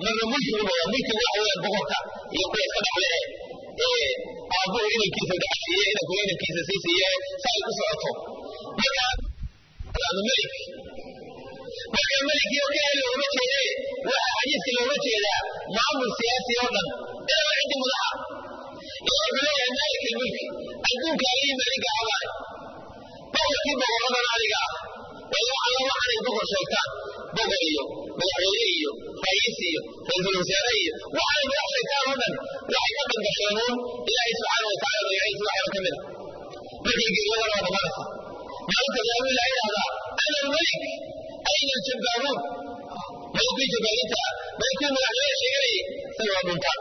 marna mulkigu noqda mulkigu waxa weeyaan boqorka iyo kuwa iska dhaxle ee aabuhu inankiisa dhaxsiiye inanku inankiisa sii siiye sa ay ku socoto marka melik marka melikii oo kale looma jeede waxa xadiiska looga jeedaa maamul siyaasi oo dhan ilaa ciddi madaxa iyo wuxuu leeyahay malik ilmulki adduunka alihii maliga abaay boqorkii boqoradan aniga ah wala alla waxaanay boqor sheegtaan boqor iyo madaxweyne iyo ra'iis iyo ra-iisul wasaare iyo waxaanay madax sheegtaan oo dhan waxay ka dangasheen uun ilaahay subxaana wa tacala magaciisa waxaa ka mid a markay geeyadana waa badanaysa maalinta qiyaamu ilaha yidhahdaa ana almalik ayna aljabaaruun malikii jabaarinta malikii madaxweyne sheeganayay isaga waa dhuntaan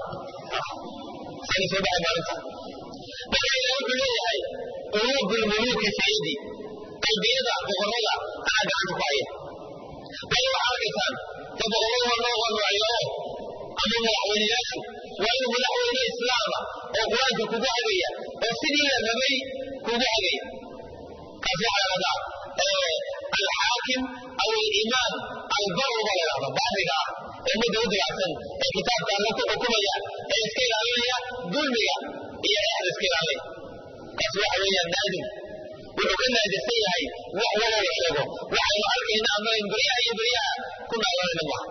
isaga soo baxay maalinta marka ilaah wuxuu leeyahay quluubu lmuluuki fi yadi qalbiyada boqorrada anaa gacanta ku haya bal waxaa arkaysaan de boqorrada waa noo waa noocyo ama madaxweyneyaashu waa inuu madaxweyne islaama oo qur-aanka kugu hagaya oo sidii la rabay kugu hagaya kaas waxaa lahahdaa alxaakim aw alimaam albaru baa la yidhahda baariga ah ee ummadda u diyaarsan ee kitaabka alla ku xukumaya ee iska ilaalinaya dulmiga iyo exda iska ilaalinaya kaas waxa weeyaan naadim wuxuu ka naadirsan yahay wax walo la sheego waxaynu arkayna ama beryaha iyo beryaha ku naalanayna maaha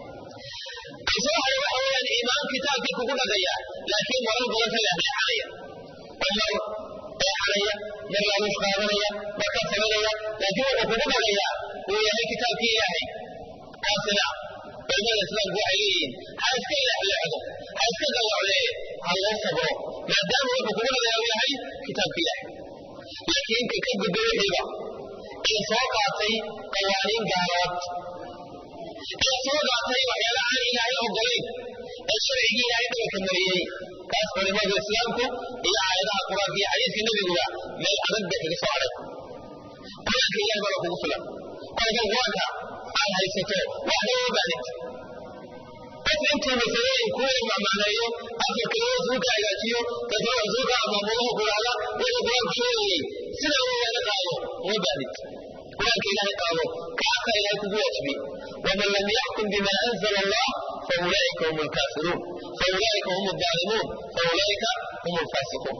kaas waxa waxa weeyaan imaam kitaabkii kugu dhagaya laakiin marar badan ka leexleexanaya oo mar eexanaya mar laaluush qaadanaya mar ka saganaya laakiin wuxuu kugu dhagaya uu yahay kitaabkii ilaahay kaasina culimada islaamku waxay leeyihiin ha iska leexleexdo ha iska dawaclee ha loo sabro maadaama wuxuu kugu dhagaya uu yahay kitaabka ilaahay laakiin ka ka gudbo wixiiba ee soo qaatay qawaaniin gaalood ee soo qaatay waxyaala aan ilaahay ogolayn ee sharcigii ilaahay dhabarka mariyey kaas culimada islaamku iyo aayadaha qur-aanka iyo xadiiska nebiguba meel adag bay kaga soo adhay qur-aanka ilahay bana kugu filan kolka qur-aanka aad haysato waxba uma baanid qof intuu masalooyin kuu imamaaneeyo afar kaliya suu ka hagaajiyo dadna suu ka amaamudaha kulaala wuxuu qur-aanku sheegayey sida uu laga qaado uma baanid qur-aanka ilaahay qaado kaasa ilaahay kugu waajibi waman lam yaxkum bima anzala allah faulaa'ika hum alkaafiruun faulaa'ika hum alظaalimuun faulaa'ika hum alfaasiquun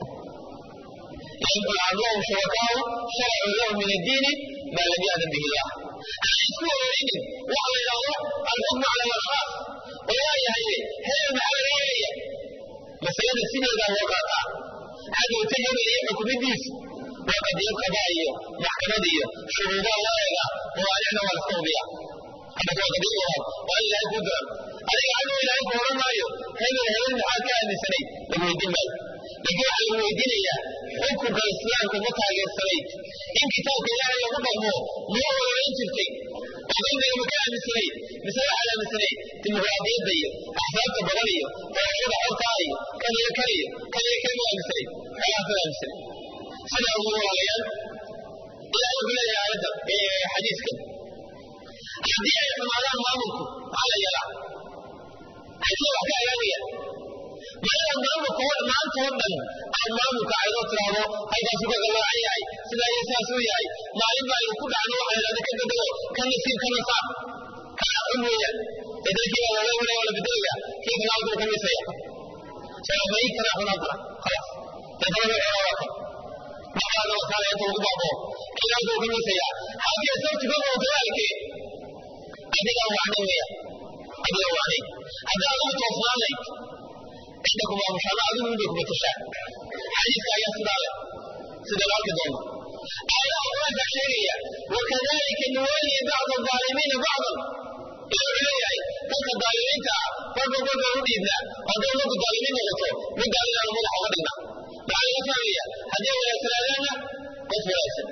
ينبغي لهم شركاء شرعوا لهم من الدين ما لم يأذن به الله. أحسوا إليهم وعلى الحكم على الأشخاص ولا يهي هي المعامل هي مسألة السنة إذا وقعت هذا يتجه إلى حكم الدين وقد يبقى بايه محكمة دي شروطا لا يلا وأنا ولا صوبيا هذا هو قضية وأن لا يقدر أنا عنه إلى أن قرر مايو هل هل حكى أن سني لما يدين مال لكن على المويدين هي حكم الإسلام كما تاجر سنيت إن كتاب الله يقول مو مو ولا ينتفتي وقال لي مكان مسلي مثلا على مسلي ديمقراطية دي أحزاب تبغنية فرشد حرطائي كان يكري كان يكري مسلي خلاف مسلي سنة أمور عليان إلى أن بلا يعرض حديث كده haddii ay xumaadaan maamulku waxaa la yeelaa haddii wax ka agaagaya markaa maamulka maanta oo dhan aad maamulka aydoo tiraahdo halkaasu ka gallaacan yahay sidaa iyo sidaas uu yahay maalin baa aynu ku dhacno waxaa idhahda ka bedelo ka nasiib ka nasaab kaa xun weeyaan ee dadkii baa looga wada wala bedelaya kii kana halkuu ka misaya salaamayi kana xunaan kara khalaas dadana way xunaa waa kan maxaana wataala inta ugu baaboo kii halkuu ka misaya halkii sabti ka wada dagaalkii adigaa wacday weeyaan adigaa wacday haddii adigu toosnaanayd cidda ku maamushaana adigu unbay kuma tashaan xadiiska ayaa sidaa leh sida la arki doono aayadaha qur-aanka sheegaya wakadalika nuwalli bacda alظaalimiina bacdan ilaa wuxuu leeyahay dadka daalimiinta ah marba marba u dhiibnaa hadday marku daalimiin noqoto mid daalinaanu madaxa uga dhignaa maxaa laga fahmaya haddii wanaagsanaadaanna qof wanaagsan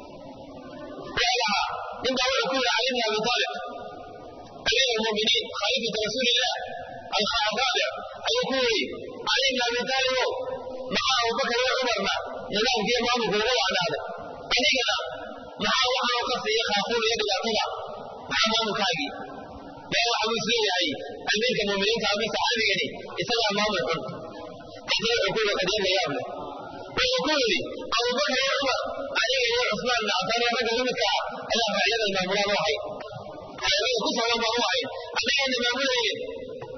وعلى من دعوة كل علي بن أبي طالب أمير المؤمنين خليفة رسول الله الرابع أن يقول علي بن أبي طالب مع أبو بكر وعمر ما نظام في أمامه هو على هذا أنينا مع واحد وقصد يخافون يد الأطلع مع أمام كاجي لا واحد مسلم يعني أمير المؤمنين كابي صحابي يعني يسمع أمامه الحب كثير يقول قديم يا ابنه ويقول لي أبو بكر وعمر علي يا عثمان بن عفان يا رجل منك إلى فعيد المأمورة روحي هذا كسر ما روحي أنا أنا مأمور إيه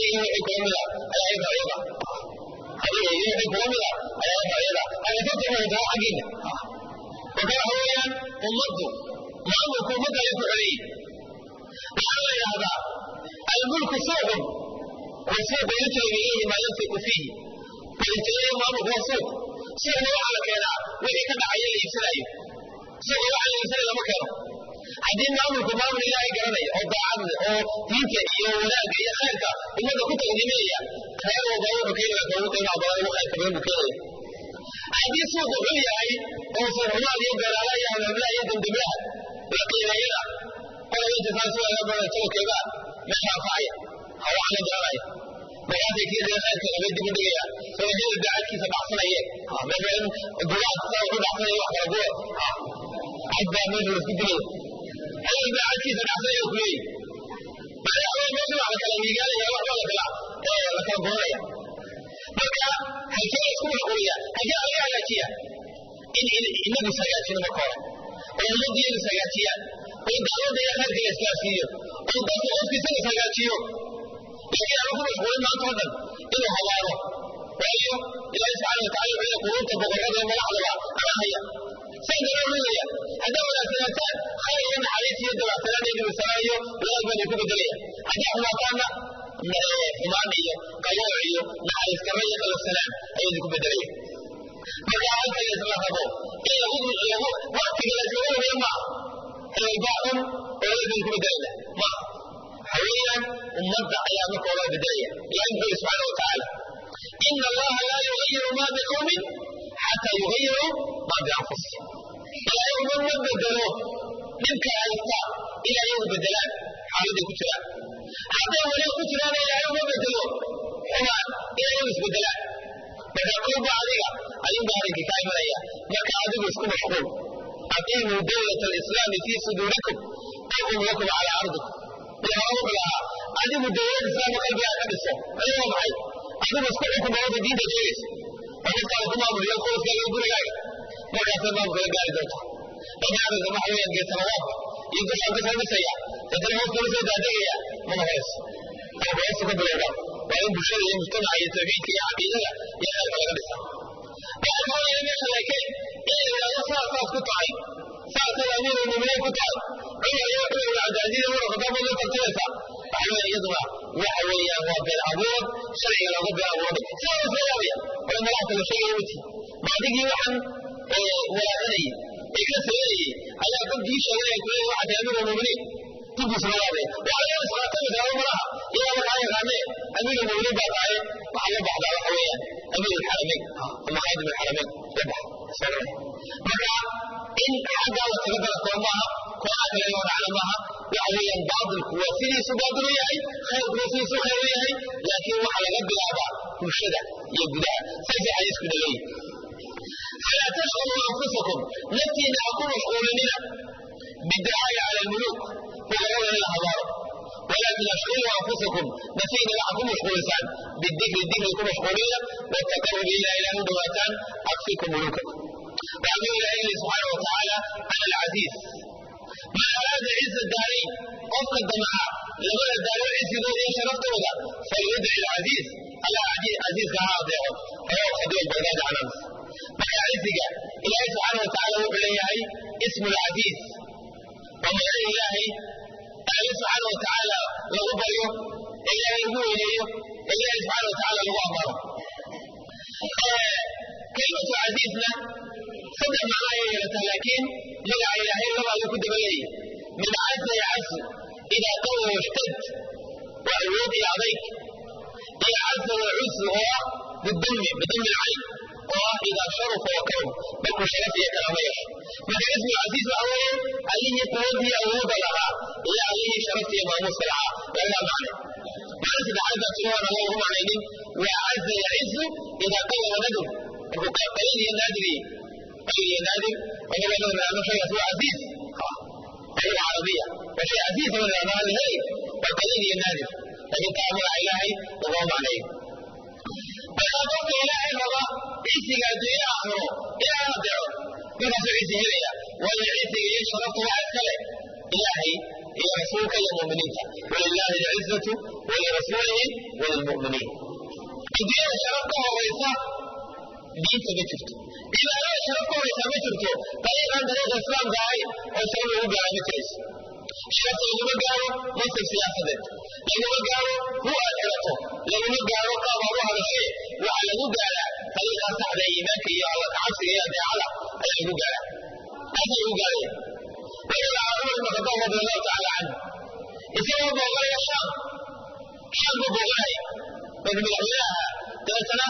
iyo wixii kula mida ayaa i racyada adiga iyo wixii kula mida ayaa i racyada ama ka tirmahaysaa xaggiina marka waxa weeyaan ummaddu maamulku ummadda ay ku xoreeyey waxaa la yidhahdaa almulku suuqun والسوق يجري إليه ما ينفق فيه فالجري ما هو سوق سوق waxaa la keenaa wixii ka dhacaya la iibsanayo suuqa waxa la iibsanaya lama keeno haddii maamulku maamul ilaahay garanaya oo daacad leh oo diinta iyo wanaagga iyo khayrka ummadda ku taqdiimaya reer walba wuxuu keenaya ka ugu qiimaha badan ugu khayrka badan buu keenaya haddii suuqu xun yahay oo suuqmaal iyo beeraala iyo hamaamlaha iyo dembiblaha la qiimeeyana qolaba inta saas waa badan tawkeeda meesha anfacaya waxaana garanaya markaasay kii reer khayrka laga dib u dhigaya soo hebel daacadkiisa dhacsanayeen meesha duwaad saa wuxuu dhacsanaya wax kala duwa cad baa meesha laisku dilaya hebel daacadkiisa dhacsanaya ku leeyahy meesha wax la kala miigaanaya waxba la kala la kala goranaya marka halkee la isku mashquuliya halkee laga hagaajiya in inagu ishagaajino marka hore oo ummaddu iyagu ishagaajiyaan oo dacwadda iyo khayrka la isgaarsiiyo oo dadku qofkiisa la ishagaajiyo laakiin aan ku mashquulin maanta oo dhan inuu habaaro waayo ilaahi subxaana watacala wuxuu quruunta boqorrada madaxdaba ana haya saa dara rugaya haddaa wanaagsanaataan khayr iyo naxariis iyo dabacsanaan iyo dhibisanaan iyo wanaag baan ku bedelaya haddaa xumaataanna xumaan iyo qalooc iyo naxariis darro iyo qalafsanaan ayuu idinku bedelaya marka halka la isla rabo in lagu lagu waqtiga la iskaga hubiyo maaha hebelbaa xun oo la idinku bedelaya maaha حويا أمضى أيام الله بداية ينبغي سبحانه وتعالى إن الله لا يغير ما بقوم حتى يغيروا ما بأنفسهم لا يوم بدلوه منك أيضا إلى يوم بدلان حمد كتلان حتى ولو كتلان إلى يوم بدلوه حمان إلى يوم بدلان daga kolba adiga ayuu baarinka ka imanaya marka adigu isku mashquul aqiimuu dawlata alislaami fii suduurikum taqum lakum calaa ardikum wuxuu lahaa adigu dawlad islaamka qalbigaa ka dhiso ayuu maxay adigu isku xukun dawladda diinta sheegaysa oo markaa ku maamuliyo qoyskaaga gurigaaga markaasay maamulka la gaari doonta banaadinka waxa weeyaan geesanawaabka iyo dushaan ka soo dhisaya dadana hoos kala soo daadegaya mana horayso oo hoosta ka bilowda waa in bulshada iyo mujtamaca iyo tawxiidka iyo caqiidada iyo khayrka laga dhisa waxaa kaloo meesha laakiin in la yidhahdo saas saas ku tahay saasay amiiru muminiin ku tahay cumar iyo cumar ibn cabdilcaziz iyo umar khataab baad la tartamaysaa waxaa weeye iyaduna waxa weeyaan waa been abuur sharciga looga been abuuray sidaa isla yaabaya oo malaxta la sheegaya mati maadigii waxaan walaacanayay ee ka sameynayay ayaa dadkii sheeganaya kuleeya waxaa tahay amiiru muminiin dib isla yaabaya waxaa laga isqaatami karaa malaha ilaa waxaa yaqaanee amiiru muminiin baa tahay waxaa la baxdaa waxa weeyaan amiir alxaramayn ama khaadim alxaramayn la baxa marka in xaggaa la taga dalakoo maaha kooxaa kale loo dhacna maaha waxa weeyaan baatilku waa sidiisu baatil u yahay khayrkuna sidiisu khayr u yahay laakiin waxa laga bilaabaa bulshada iyo gudaha saasay xadiisku dhaleeyi falaa tashqaluu anfusakum naftiina ha ku mashquulinina biducaai cala almuluuk boqorrada in la habaaro ولكن اشغلوا انفسكم نفينا معكم مشغولسان بالذكر الذكر يكون مشغولين والتقرب الى اله دواتان اكفيكم ملوككم وأمر الله سبحانه وتعالى على العزيز ما أراد عز الدارين وفق الدماء لما الدار عز ذو شرفت وذا فليدعي العزيز على عزيز عزيز كها أضيعه رواه خديج البغداد عن أمس ما عزك إلهي سبحانه وتعالى وبليه اسم العزيز ومن الله الله سبحانه وتعالى له بريه إلهي هو إليه إلهي سبحانه وتعالى له أمره كلمة عزيزنا صدق معايا يا لكن لغة إلهي لغة يكون بلي من عز يعز إذا قوى واشتد وعود عليك إذا عز وعز هو بالدم بدم العين وإذا شرف وكرم بكو شرف يا كراميش من اسم العزيز الأول عليه قوتي أود لها إلى عليه شرف يا ماموس لها ولا معنى معنى سبحانه سبحانه الله هم عليهم وعز يعز إذا قوى وندم وقال ينادي قال ينادي وهو له أنه شيء هو عزيز اللغة العربية وشيء عزيز من الأمر الهي والقليل ينادي لكن تعامل إلهي وهو عليه فالأمر إلهي هو عيسي قد يأخره إلى أبدعه من هذا عيسي هليا وأن عيسي يشرف واحد كله إلهي iyo rasuulka iyo muminiinta walilahi alcizatu walirasuulihi walilmuminiin adduunyada sharaf ka horaysa diinta ma jirto cibaadada sharaf ka horaysa ma jirto dariiqan dariiqa islaamka ahayn oo sharaf lagu gaara ma jirayso sharafta laguma gaaro mansab siyaasadeed laguma gaaro hu aad xirato laguma gaaro qaab aad u hadashe waxaa lagu gaaraa dariiqaa saxda ee iimaanka iyo alla kacabsiga iyo adeecada ayaa lagu gaaraa taasa lagu gaaraya walilah cumar ibn khataab radi allahu tacaala canhu isagoo booqanaya shaam shaam buu booqanaya marka madaxweynaha dabeetana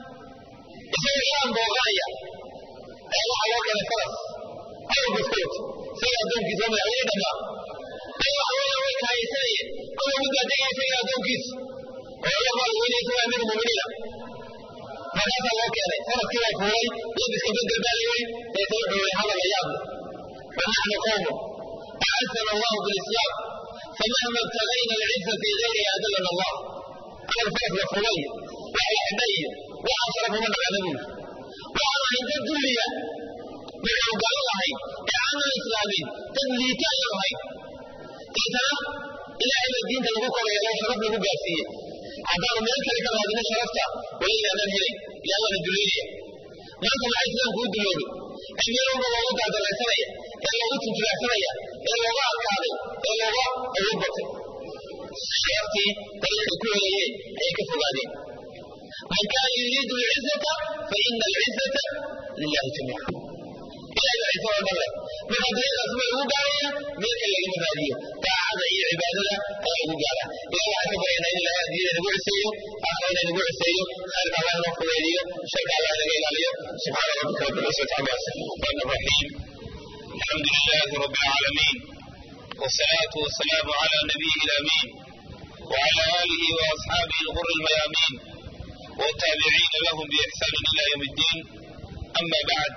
isagoo shaam booqanaya ayaa waxaa loo keenay faras awr biskoot isaga addoonkiisa oo madaxweyne dhammaa ayaa waxa weeye way kaayaysanayeen kowa mid baa degaya isaga addoonkiisa oo alla madaxweyne isaga amiir muminiina markaasaa loo keenay faraskii baa fuulay labiska bedel baa layiri dabeetana wuxuu yihi hadal la yaab leh ونحن قوم أعزنا الله بالإسلام فمهما ابتغينا العزة في غيره أذلنا الله أنا الفرق وفلي وعلى حني وأشرف من العالمين وأنا عند الدنيا من قال الله إعانة الإسلامين تدليتا يوهي تيتنا إلى علم الدين تلقوك ولا شرف له قاسية عبار من الكلمة كما هذه شرفتا وإلا من هي لأن الدنيا ما أنت مع الإسلام كود دلوني أمير الله وضع دلسانية ee loogu tunjulaacsanaya ee looga adkaaday ee looga awood batay sharaftii dariiqay ku helayeen ayay ka fogaadeen man kaana yuriidu alcizata fa ina alcizata lilahi jamiica ilahay baa ciise oo dhan leh marka dariiqaas ma lagu gaaraya meel kale lagama raadiyo daacada iyo cibaadada ayaa lagu gaara ilahi waxaan ka baryana in ilahay adiyada nagu ciseeyo aakhirana nagu ciseeyo khayrka allah inoo fudeediyo sharka allah inaga ilaaliyo subxaana rabbika rabbi lcisati cama yasifun rahmaan raxiim الحمد لله رب العالمين والصلاة والسلام على نبيه الأمين وعلى آله وأصحابه الغر الميامين والتابعين لهم بإحسان إلى يوم الدين أما بعد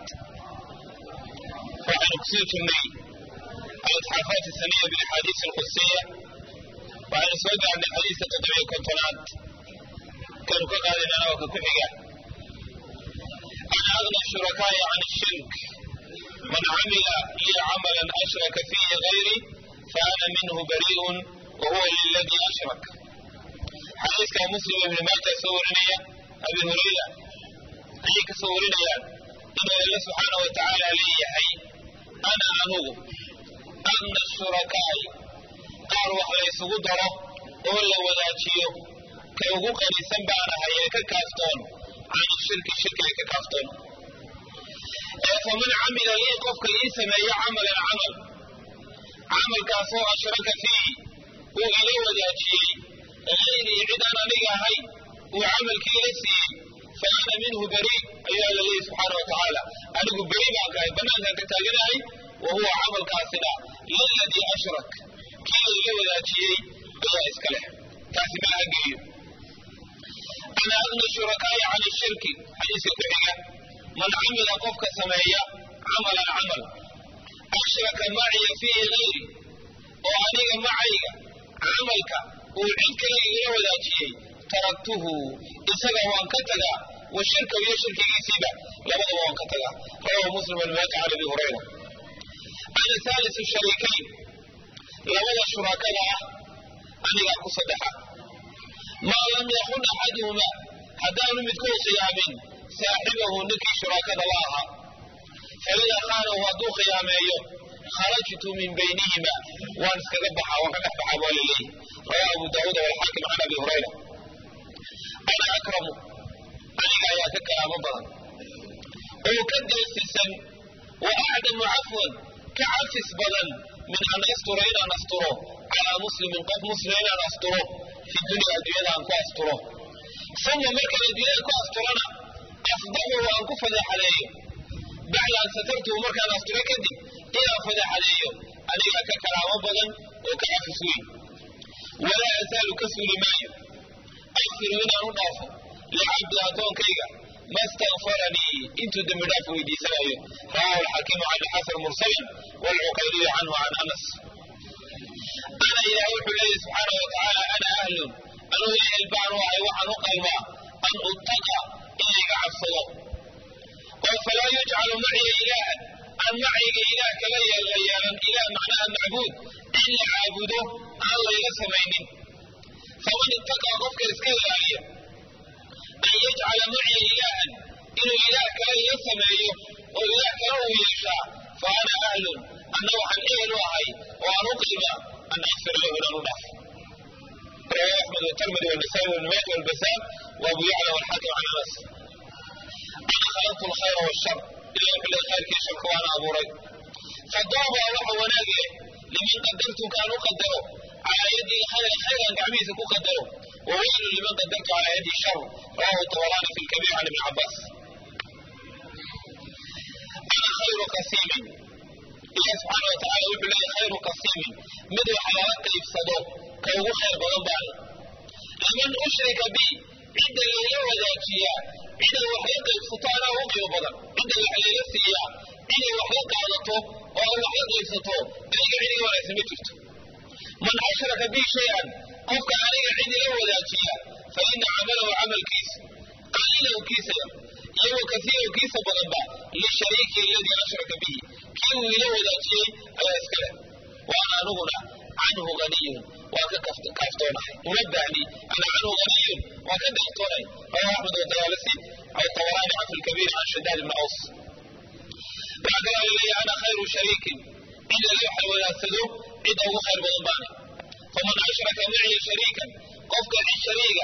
وعن كسوت المي الإتحافات السنية بالأحاديث القدسية وعن سودة عن الحديث تطبيع كنتونات كانوا كقال لنا وككحية عن أغنى الشركاء عن الشرك من عمل لي عملا أشرك فيه غيري فأنا منه بريء وهو للذي أشرك حديث كان مسلم بن ماجه سورنيا أبي هريرة أيك سورنيا إن الله سبحانه وتعالى لي حي أنا أنو أن الشركاء قال وحلا يسقدره ولا وذاتيو كيوغو قريسا بانا هيك كافتون عن الشرك الشرك كافتون فمن عمل لي قفك لي سمي عمل العمل عمل كاسو أشرك فيه وإلي وذاتي غيري عدنا لي هاي وعمل كيلسي فأنا منه بريء أيها الله سبحانه وتعالى أنا بريء معك بنان كتاجناي وهو عمل كاسنا للذي أشرك كي إلي وذاتي بلا إسكاله كاسما أجيب أنا أغنى الشركاء عن الشرك حديث الكحية من عمل قفك سمايا عمل العمل أشرك معي فيه غيري وأنيق معي عملك وعدك لي وذاتي تركته إسقى وانكتغى والشرك ويشرك يسيبه لبدا وانكتغى رواه مسلم المات على أبي هريرة أنا ثالث الشريكين لبدا شركاء أنيق كصدحة ما لم يكن أحدهما حتى نمتكو صيامين saaxibahu ninkii shuraakada la ahaa faidaa kaanahu hadduu khiyaameeyo kharajtu min baynihima waan iskaga baxaa waan ka dhex baxaa waa laleeyahy rawaa abu daawuud walxaakim can abi hurayra ana akramu aniga ayaa ka karaamo badan oo ka deesisan wa acdamu cafwan ka cafis badan min an astura inaan asturo calaa muslimin qof muslima inaan asturo fi dunya adduunyada aan ku asturo uma markaan adduunyada ku asturana afdalu waan ku fadeexadeeyo bacda an satartuhu markaan asturo kadib inaan fadeexadeeyo anigaa ka karaamo badan oo ka cafis weyn walaa asaalu ka suuli maayo akfiru inaan u dhaafo licabdi addoonkayga ma stakfaranii intuu dembi dhaaf weydiisanayo rawahu alxakimu can xasan mursalan waalcuqayliyu canhu can anas ana ilaah wuxuu leeyahy subxaana wa tacaala ana ahlun anugu ehel baan u ahay waxaan u qalmaa an uttaqa in layga cabsado oo falaa yujcalu maciya ilaahan aan macayga ilaah kala la yeelan ilaah macnaha macbuud in la caabudo aan layla samaynin faman ittaqaa qofka iska ilaaliya an yajcala maciya ilaahan inuu ilaah kale ila sameeyo oo ilaah kale uu yeeshaa fa ana ahlun anna waxaan ehel u ahay oo aan u qiima an akfir lahu inaan u dhaafo رواه أحمد والترمذي والنسائي وابن ماجه والبزار وأبو يعلى والحاكم عن أنس أنا خلقت الخير والشر إلا كل الخير كي شرك وأنا أبو ري فالضرب الله وناجي لمن قدرت كانوا قدروا على يدي خير خيرا كعبيس قدروا وويل لمن قدرت على يدي شر رواه الطبراني في الكبير عن ابن عباس أنا خير قسيم الله سبحانه وتعالى يقول لي خير قسيم مدو حوالات يفسدوه كوغو خير بدن لمن أشرك بي عند اللي وداجيا عند الوحيد الفطانة وقيو بدن عند الحليل السيا عند الوحيد قادته أو الوحيد يفسطه أي عندي ولا سمتت من أشرك بي شيئا قفك علي عند اللي وداجيا فإن عمله عمل كيس قليله كيس يو كثير كيس بدن للشريك الذي أشرك به كيو إلى وداجيا على أسكره وأنا نغنى عنه غني وكافتونه منبهني أنا عنه غني وكدحتوني رواه أحمد والدوالسي أو الطبراني عن الكبير عن شداد بن أوس بعد لي أنا خير شريك إلا لوح وياسده إذا هو خير بضباني فمن أشرك معي شريكا قفك الشريكة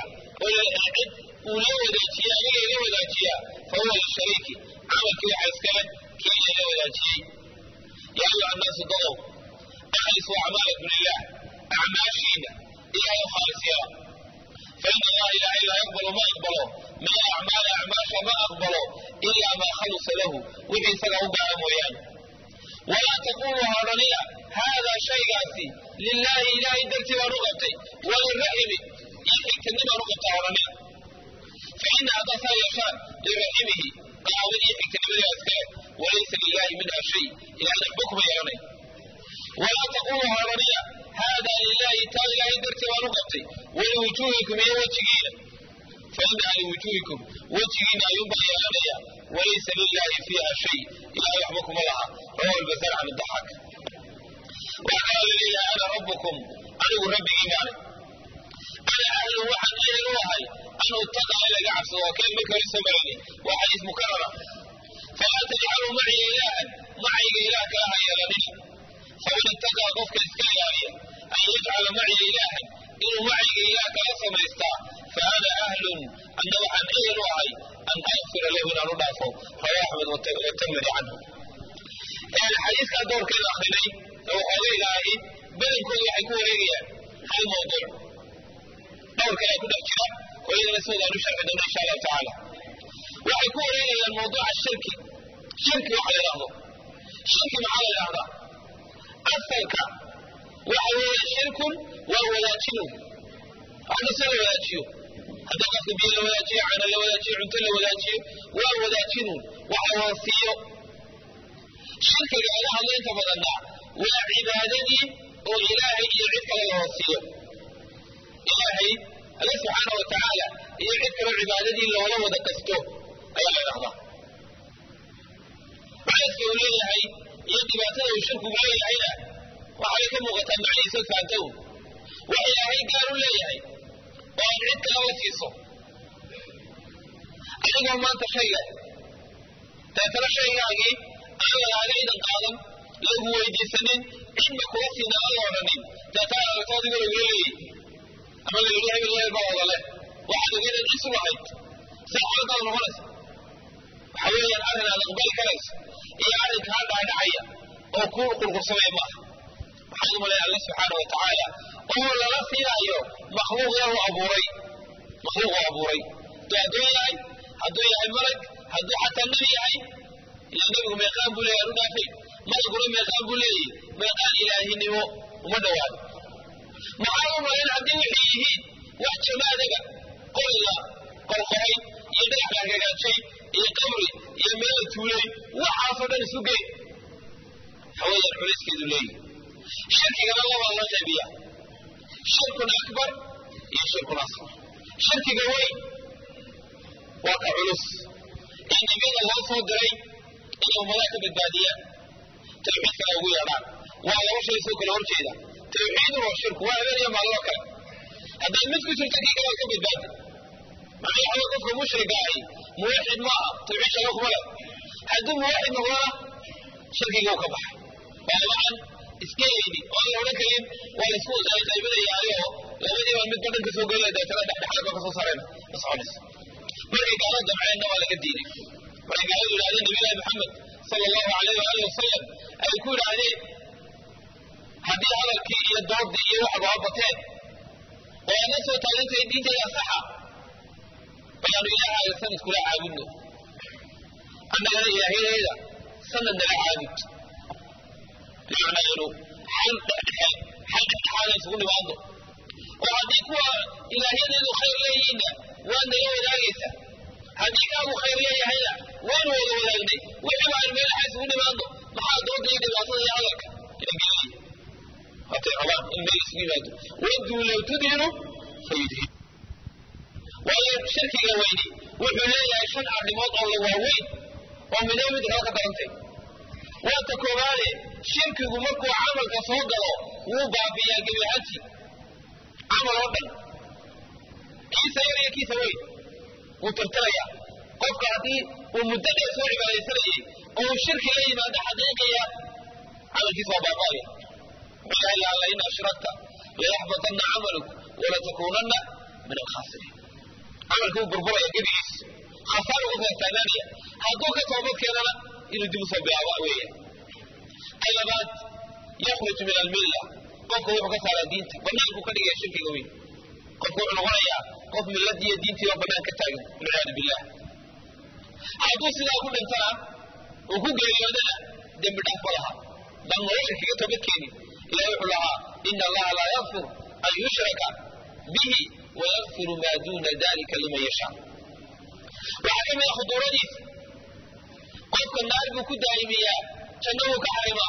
ولو وداتيا إلي لو وداتيا فهو للشريك عمل كي حسكان كي لو وداتيا يا أيها الناس ضغوا أخلصوا أعمالكم لله أعماشينا إلى خالصها فإن الله لا إلا يقبل ما يقبله من الأعمال أعماش ما أقبله إلا ما خلص له وفي سنة أبعى مويان ولا تقولوا هارنيا هذا شيء قاسي لله إله درتي ونغطي وللرحم يحيك تنمى نغطي هارنيا فإن هذا يشاء لرحمه قال يحيك تنمى أسكار وليس لله منها شيء إلا نحبكم يرني ولا تقولوا هارنيا هذا لله تعالى لا يدرت ونقطي ولوجوهكم يا وجهين فإنها لوجوهكم وجهين يبقى يا وليس لله فيها شيء إلا يحبكم الله رواه البزار عن الضحك وقال لي أنا ربكم أنا ربي إيمان أنا أهل وحن أهل وهي أنا اتقى إلى قعبس وكان بك لسمرني وحديث مكررة فلا تجعلوا معي إلها معي إله كلها يا لنشا فمن اتقى قفك إسكاليا أن يجعل معي إلها إنه معي إله كلا سميستا فأنا أهل أن وحن أهل وهي أن أغفر له من أرضافه رواه أحمد والترمذي عنه يعني الحديث كان دور كده أخرين لو قضي لهي بدل كل يكون ليا هل موضوع دور كده يكون أحجاب وإذا نسوى ذا نشرح دون إن شاء الله تعالى وحيكون ليا الموضوع الشركي شركي وحي لحظه شركي معايا لحظه أصلك وهو شرك وولاتنه هذا سنة ولاتيه هذا قصد بيه لولاتيه عنا لولاتيه عنت لولاتيه وولاتنه وهو وصيه شرك على الله انت فضلنا وعبادتي وإلهي يعدك للوصيه إلهي الله سبحانه وتعالى يعدك لعبادتي لو لو ذكسته أي لحظة على سؤالي iyo dhibaatada uu shirku leeyahayna waxay ka muuqataa macnihiisa fahantow wax ilaahay gaar u leeyahay oo aan cid kale la siiso adigoo maanta shayga deetana shaygaagii aan lagaaga idan qaadan lagu weydiisanin cidna kula siina aan la odhanin deetana aragto adigoo lagula leeyahy ama la yidhi hebel hebel baa wada leh waxaad ogeydad isu lahayd see xaaladaada noqonaysa waxa weeyaan arrin aad aqbali karayso iyo arrin kaa dhaadhacaya oo kuu qurqursamaya maaha waxaan u malaya alla subxaana wa tacaala oo lala siinayo makhluuq lahu abuuray makhluuq uu abuuray hadduu addoon yahay hadduu yahay malag hadduu xataa nebi yahay ila nebigu meeqaan buu leeyahay anu dhaafay malaguna meeqaan buu leeyahy meeqaan ilaahinimo uma dhowaado maxaa u malayn haddii waxay yihiin wax jamaadaga qoriga qorqoray iyo dhagax la hagaajay iyo qabri iyo meel tuulay waxaasoo dhan isu gey haweenan culayskeedu leeyihi shirkigana labaa loo qaybiya shirkun akbar iyo shirkun asfar shirkiga weyn waa ka culus ee nebiyada loo soo diray inay ummadaha ka badbaadiyaan tawxiidkana ugu yeedhaan waa laba shay soo kala horjeeda tawxiidun waa shirku waa habeen iyo maalmo kale hadday mid ku jirto kii kale ka badbaadi macnaha waxa qofka mushriga ahi muwaxid ma aha tawxiid shaga kuma leh hadduu muwaxid noqdona shirkiga uu ka baxay waa labacan iska yeyni oo aan la odhan karin waa laisku qaybinayaayo labadiiba midba dhanka soo gelaya deetana dhexdhexaad ba kasoo saareen ma soconayso markay gaalo damceenna waa laga diiday markay gaaladu yidhahdeen nabiyullahi maxamed sala allahu alayh waali wasalam ay ku yidhaahdeen haddii hadalkii iyo doodii iyo waxba ha bateen oo aadna soo taagantay diintayda saxa baanu ilaahaaga sanad kula caabudno annagana ilaahyadayda sanad nala caabud bimacnaa inu xal dhexdhexe xal dhexdhexaada isugu nimaando oo haddii kuwa ilaahyadeedu khayr leeyihiinna waad nala wadaagaysaa haddii kaagu khayr leeyahayna waanu wada wadaagnay wixii baan meelaha isugu nimaando maxaa dooda iyo dhibaatada iyo hadalka ina gelaya hatay rabaan in meel isugu yimaado waduu low tudhinu fayudhin waayo shirkiga weyni wuxuu leeyahay shan arrimood oo la waaweyn oo midoo mid kala ka darantay waata koobaade shirkigu markuu camalka soo galo wuu baabiyaa gebi ahaantii camal oo dhan kiisa yar iyo kiisa weyn wuu tirtirayaa qofka haddii uu muddo dheer soo cibaadaysanayay oo uu shirki la yimaado xaqiiqiya camalkiisa waa baaba'aya wuxuu ilahay laala in ashrakta layaxbatanna camaluk walatakuunanna min alkhaasiriin camalkii wuu burburaya gebigiis khasaar ugu taagtaagaanaya hadduu ka toobad keenana inuu dib usoo bilaaba weeya ka labaad yakhruju min almilla qofka wuxuu ka saaraa diinta banaanku ka dhigaya shirkiga weyn qofku wuxuu noqonayaa qof milladii iyo diintii oo bannaan ka taagan walciyaadu billah hadduu sidaa ku dhintana uu ku geeriyoodana dembi dhaaf ma laha dan nolosha kaga toobad keeni ilahi wuxuu lahaa ina allaha laa yakfir an yushraka bihi wayakfiru maa duuna dalika liman yashaa waxaa ka mid a khuduuradiisa qofka naar buu ku daa'imiyaa janno wuu ka xarimaa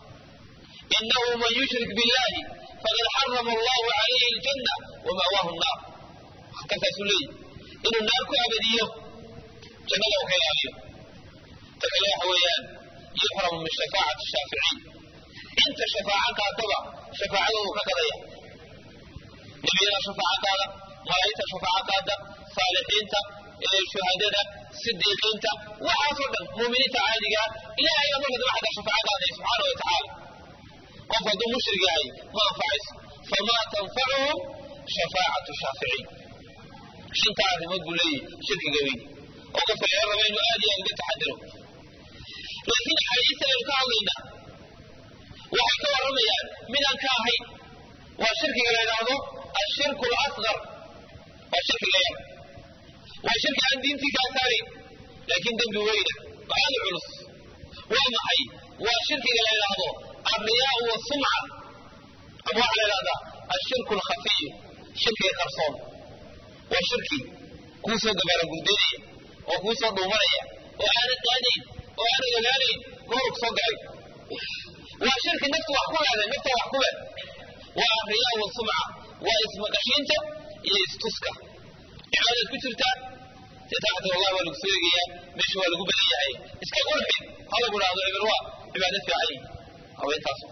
inahu man yushrik billahi faqad xarama allahu calayhi aljanna wama'waahu nnaar kasaasuu leeyihi inuu naar ku abadiyo jannada uu ka ilaaliyo ta kale waxa weeyaan yuxramu min shafaacati shaaficiin inta shafaaco qaadaba shafaacadoodu ka gadaya nebiyada shafaaco qaada malaa'igta shafaaco qaada saalixiinta shuhadada sidiiqiinta waxaasoo dhan muuminiinta caadigaa ilahay baa marka daba xataa shafaaco qaadaya subxaana wa tacaala qof hadduu mushrik yahay ma anfacayso famaa tanfacuhum shafaacatu shaaficiin shantaa arrimood buu leeyahy shirkiga weyn oo qofka laga raba inuu aad iyo aad uga taxadiro laakiin axaadiista aynu ka hadlaynaa waxay ka warramayaan midaan ka ahayn waa shirkiga la yidhaahdo ashirku alasqar waa shirkiga yar waa shirki aan diintii kaa saarin laakiin dembi weyna oo aad u culus waa maxay waa shirkiga la yidhaahdo alriyaau wasumca ama waxaa la yidhahdaa ashirku alkhafiyu shirkiga qarsoon waa shirki kuu soo gabaara gurdaynaya oo kuu soo dhuumanaya oo aanad qaadayn oo aanad ogaanayn goorug soo galay waa shirki naftu wax ku leeday nafta wax ku leh waa alriyaa wasumca waa ismaqashiinta iyo istuska cibaadaad ku jirtaa taxta wallahi waa lagu soo eegayaa meesha waa lagu badan yahay iska qurxi ha lagu dhahdo hebel waa cibaado fiican yihi haweentaas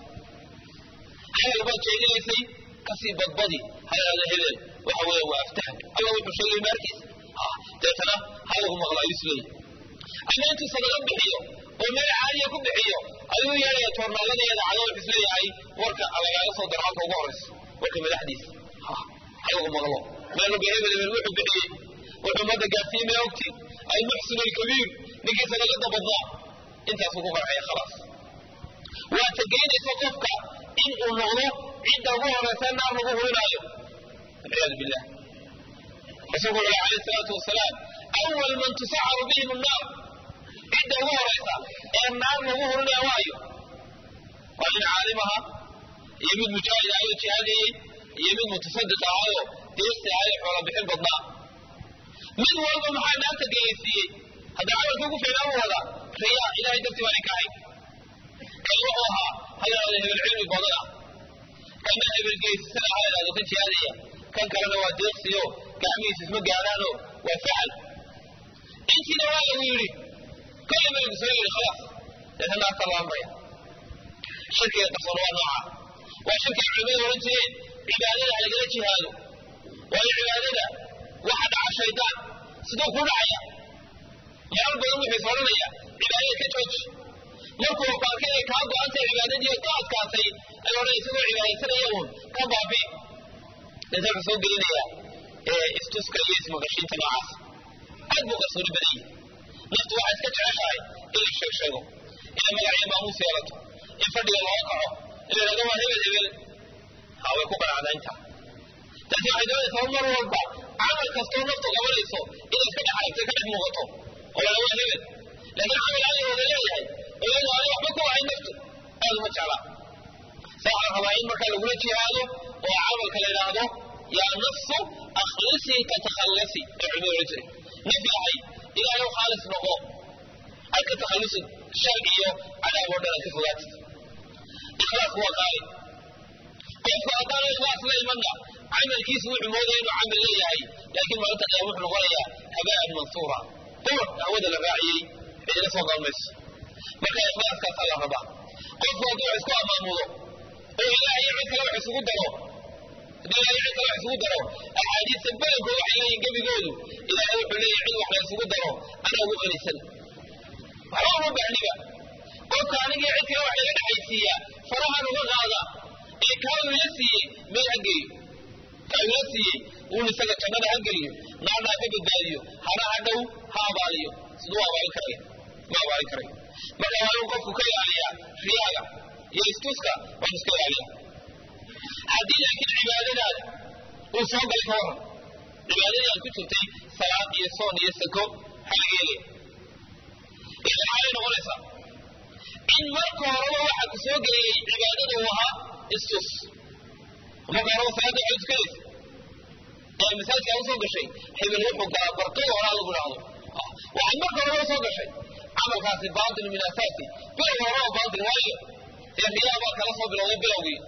hadal baad jeedinaysay kasii badbadi ha yidhahdo hebel waxa weeye waa aftaham alla wuxuu sheegay maarkiis deetana ha lagu maqlaa yusleey ama intuu sadaqa bixiyo oo meel caaliya ku bixiyo ayuu yeelaya toornaalada iyo dacdo wuxuu isleeyahay warka lagaaga soo daro halka ugu horayso warka madaxdiisa ha lagu maqlo meel walba hebel hebel wuxuu bixiyey wuxuu ummadda gaarsiiyey ma ogti almuxsin alkabiir ninkii sadaqada badnaa intaasuu ku farxaya khalaas waa tageynaysa qofka in uu noqdo cidda ugu horaysa naar lagu hurinaayo walciyaadu billah rasuulku wuxuu alayhi salaatu wasalaam awal man tusacaru bihim annaar cidda ugu horaysa ee naar lagu hurinaya waayo waa nin caalim aha iyo mid mujaahid ahayoo jihaadayey iyo mid mutasadiq ahaayo deesti ahayo xoola bixin badnaa mid walba maxaa naarta gelaysiiyey hadda camalka ugu fiicnaan u wadaa riyaa ilahay dartii baan ka ahayn kan wuxuu ahaa ha yidhahdo hebel cilmi badan ah kana hebel geesisan ah ha yidhahdo kan jihaadaya kan kalena waa deeqsiyo gacmihiisa isma gaadhaano waa facal intiina waa lagu yidhi kale baa lagu soo yidhi khalaas deetna naarta la amraya shirkiga qarsoon waa nooca waa shirkiga culimadu ohan jireen cibaadada halagala jihaado waayo cibaadada waxa dhaca shaydaan siduu ku dhacaya marar badan wuxuu is odhanaya cibaadada ka jooji markuu baarkay ay kaa go-antay cibaadadii ka adkaatay ay odhan isagoo cibaadaysanaya uun ka baabi inta wuxuu soo gelinaya istuska iyo ismaqashiinta noocaas aad buu qarsooni badan yihi naftu waxay iska jeceshahay in la sheeg sheego inay magaciyo maamuus yeelato in fadhiga looga kaco in la yidhahdo waa hebel hebel ha way ku qanacdaa intaa taasi waxay doonaysaa mar walba camal kastoo naftu qabanayso inay iska dhex aragto ka dhex muuqato oo la waa hebel laakiin camal alla wada leeyahay oo iyadoo aan waxba ku ahayn naftu aad uma jeclaa saa waxaa rabaa in markaa lagula jihaado oo camalka la yidhaahdo yaa nafsu akhlisii ka takhallasi ee culimadu ohan jiray naf yahay ilaahay u khaalis noqo ay ka takhallusid shar iyo cadaab oo dhan aad ka fogaatid ikhlaasku waa qaali qofku haddaanu ikhlaas la imanna camalkiisu wuxuu moodaya inuu camal leeyahay laakiin maalinta qiyaama wuxuu noqonayaa habaan mansuura qurux hawada la raaciyey cidina soo galmayso marka ikhlaaskaasaa la rabaa qofku hadduu wax isku amaamudo oo ilaahay iyo cid kale wax isugu daro haddii ilaahay cid kale wax isugu daro axaadiista badankooda waxay leeyihin gebigoodu ilaahay wuxuu leeyahy cid wax la isugu daro anaa ugu qanisan waxba uma baahniba qofka anigii cid kale wax laga dhexaysiiya farahan uga qaada ee kaa ila siiyey meel ha geeyo kaa ila siiyey uun isaga jannada ha geliyo naarna ha ka badbaadiyo hana ha dhow ha abaaliyo siduu abaalin karaya ma abaalin karayo marka waa inuu qofku ka ilaaliyaa riyaaga iyo istuska waa iska ilaaliya haddii laakiin cibaadadaada uu soo galay ka waran cibaadadii aad ku jirtay salaad iyo soon iyo sako maxaa laga helaya maxay noqonaysaa in marka horeba waxa ku soo geliyey cibaadada uu ahaa istus marka horeba salaada waxay tukanaysa ee masaajidka usoo gashay hebel wuxuu galaa barqada horaa lagu dhahdo waxaad marka horeba usoo gashay camalkaasi baatil min asaasi bilow horeba baatil waayo ee riyaa baa kala soo bilowday bilowgii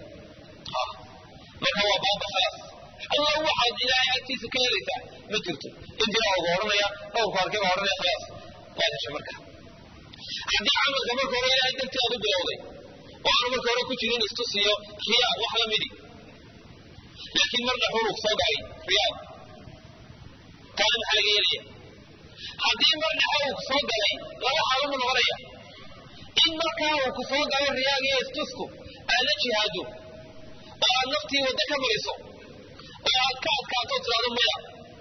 marka waa baaba khalaas allah waxaad ilaahay agtiisa ka helaysaa ma jirto intiraa ugu odhanaya dhowrku arkay baa odhanaya khalaas waad heshay marka haddii camalka marka hore ilaahay dartii aad u bilowday oo aanu marka hore ku jirin istusiyo riyaa wax la midi laakiin marna xurug soo galay riyaad taana maxaa laga yeelaya haddii marna xurug soo galay laba xaalamu noqonaya in markaa uu ku soo galo riyaaga iyo istusku aad la jihaado oo aad naftii wadda ka mariso oo aad ka adkaato tiraado maya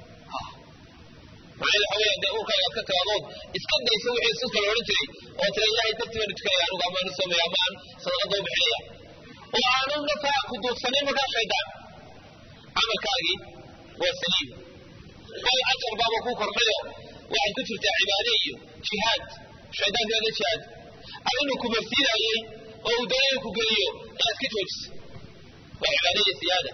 macnaheedu waxa weya dee urkaaga aad ka tiraadood iska dayso wixii istuska la odhan jiray oo tira ilaahay dartii baanu tukanaya anugu amaanu soomaya ama aan sadaqada u bixinaya oo aanu naftaa ku duudsanayn markaa shaydaan camalkaagii waa saliim bal ajar baaba ku kordhayo waxaad ku jirtaa cibaade iyo jihaad shaydaanka la jihaad adinu ku marsiinayey oo uu doonaya ku geliyo inaad ka joojiso waa cibaadaya siyaada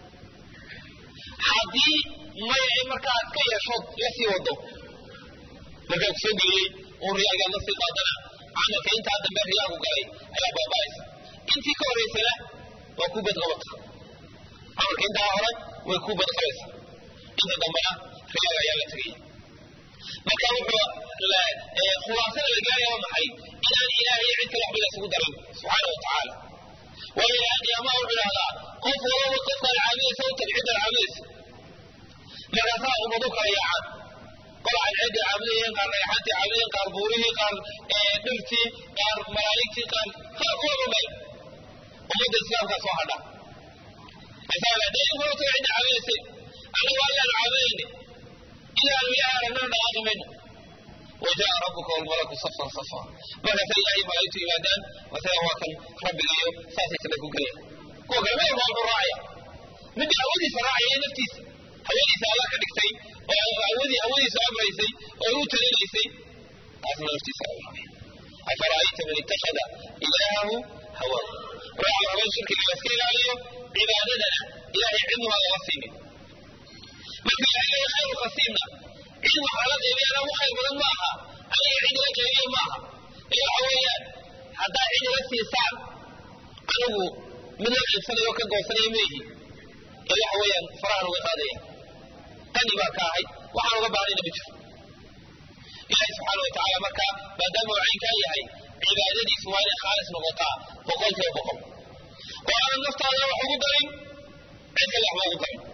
haddii maya in markaa aad ka yeeshood la sii wado markaa ku soo geliyey uun riyaagaa la sii qaadana camalka intaa dambe riyaagu galay ayaa baaba'aysa intii ka horaysana waa ku badqabata camalka intaa hore way ku badqabaysa inta dambena riyaaga ayaa la tegaya marka wuxuu khulaasada la gaaraya waa maxay inaan ilaahay cid kale waxba laysugu darin subxaana wa tacaala waayo ilaahay qiyaamaha wuxuu idhahdaa qof walaba qofkaad caabudaysa u tag ciddaad caabudaysa markaasaa ummadu kala yaacaan qol cadceeday caabudayeen qaar dhagaxaantii caabudayeen qaar buurihii qaar dhirtii qaar malaa'igtii qaar qaar kulaba meel ummadda islaamkaa soo hadha asaadaynkuna taga cidda caabudaysay annagu allaan caabudayne ilaanu ilaahay aragnana dhaqaaqi mayno وجاء ربك والملك صفا صفا markaasa ilaahay malaa'igtu yimaadaan masaga waa kan rabbigayo saasay kada ku gelaya kuwa kale meel baa wuxuu raacaya midda hawadiisa raacaya naftiisa hawadiisa alla ka dhigtay oo hawadii hawadiisa amraysay oo u talinaysay taasna naftiisa la raacay afara'ayta man ittakhada ilaahahu hawaahu waxaa la rabaa in shirkiga la iska ilaaliyo cibaadadana ilaahay cidnuha laga siinin marka ilaahay leeya khayru khasiimna cid waxaa la qeybiyana ugu khayr badan ma aha aniga cid ila qeybiya ma aha ee waxa weeyaan haddaa cid ila siisaan anigu mid la qaybsanayo ka goosanaya meehi ee waxa weeyaan farahan uga qaadaya qani baa ka ahay waxaan uga baahnayna ma jiro ilaahi subxaana wa tacaala marka maadaama uu caynkaa yahay cibaadadiisu waa inay khaalis noqotaa boqolkiiba boqol oo aanan naftaada wax ugu darin cid kale waxba ugu darin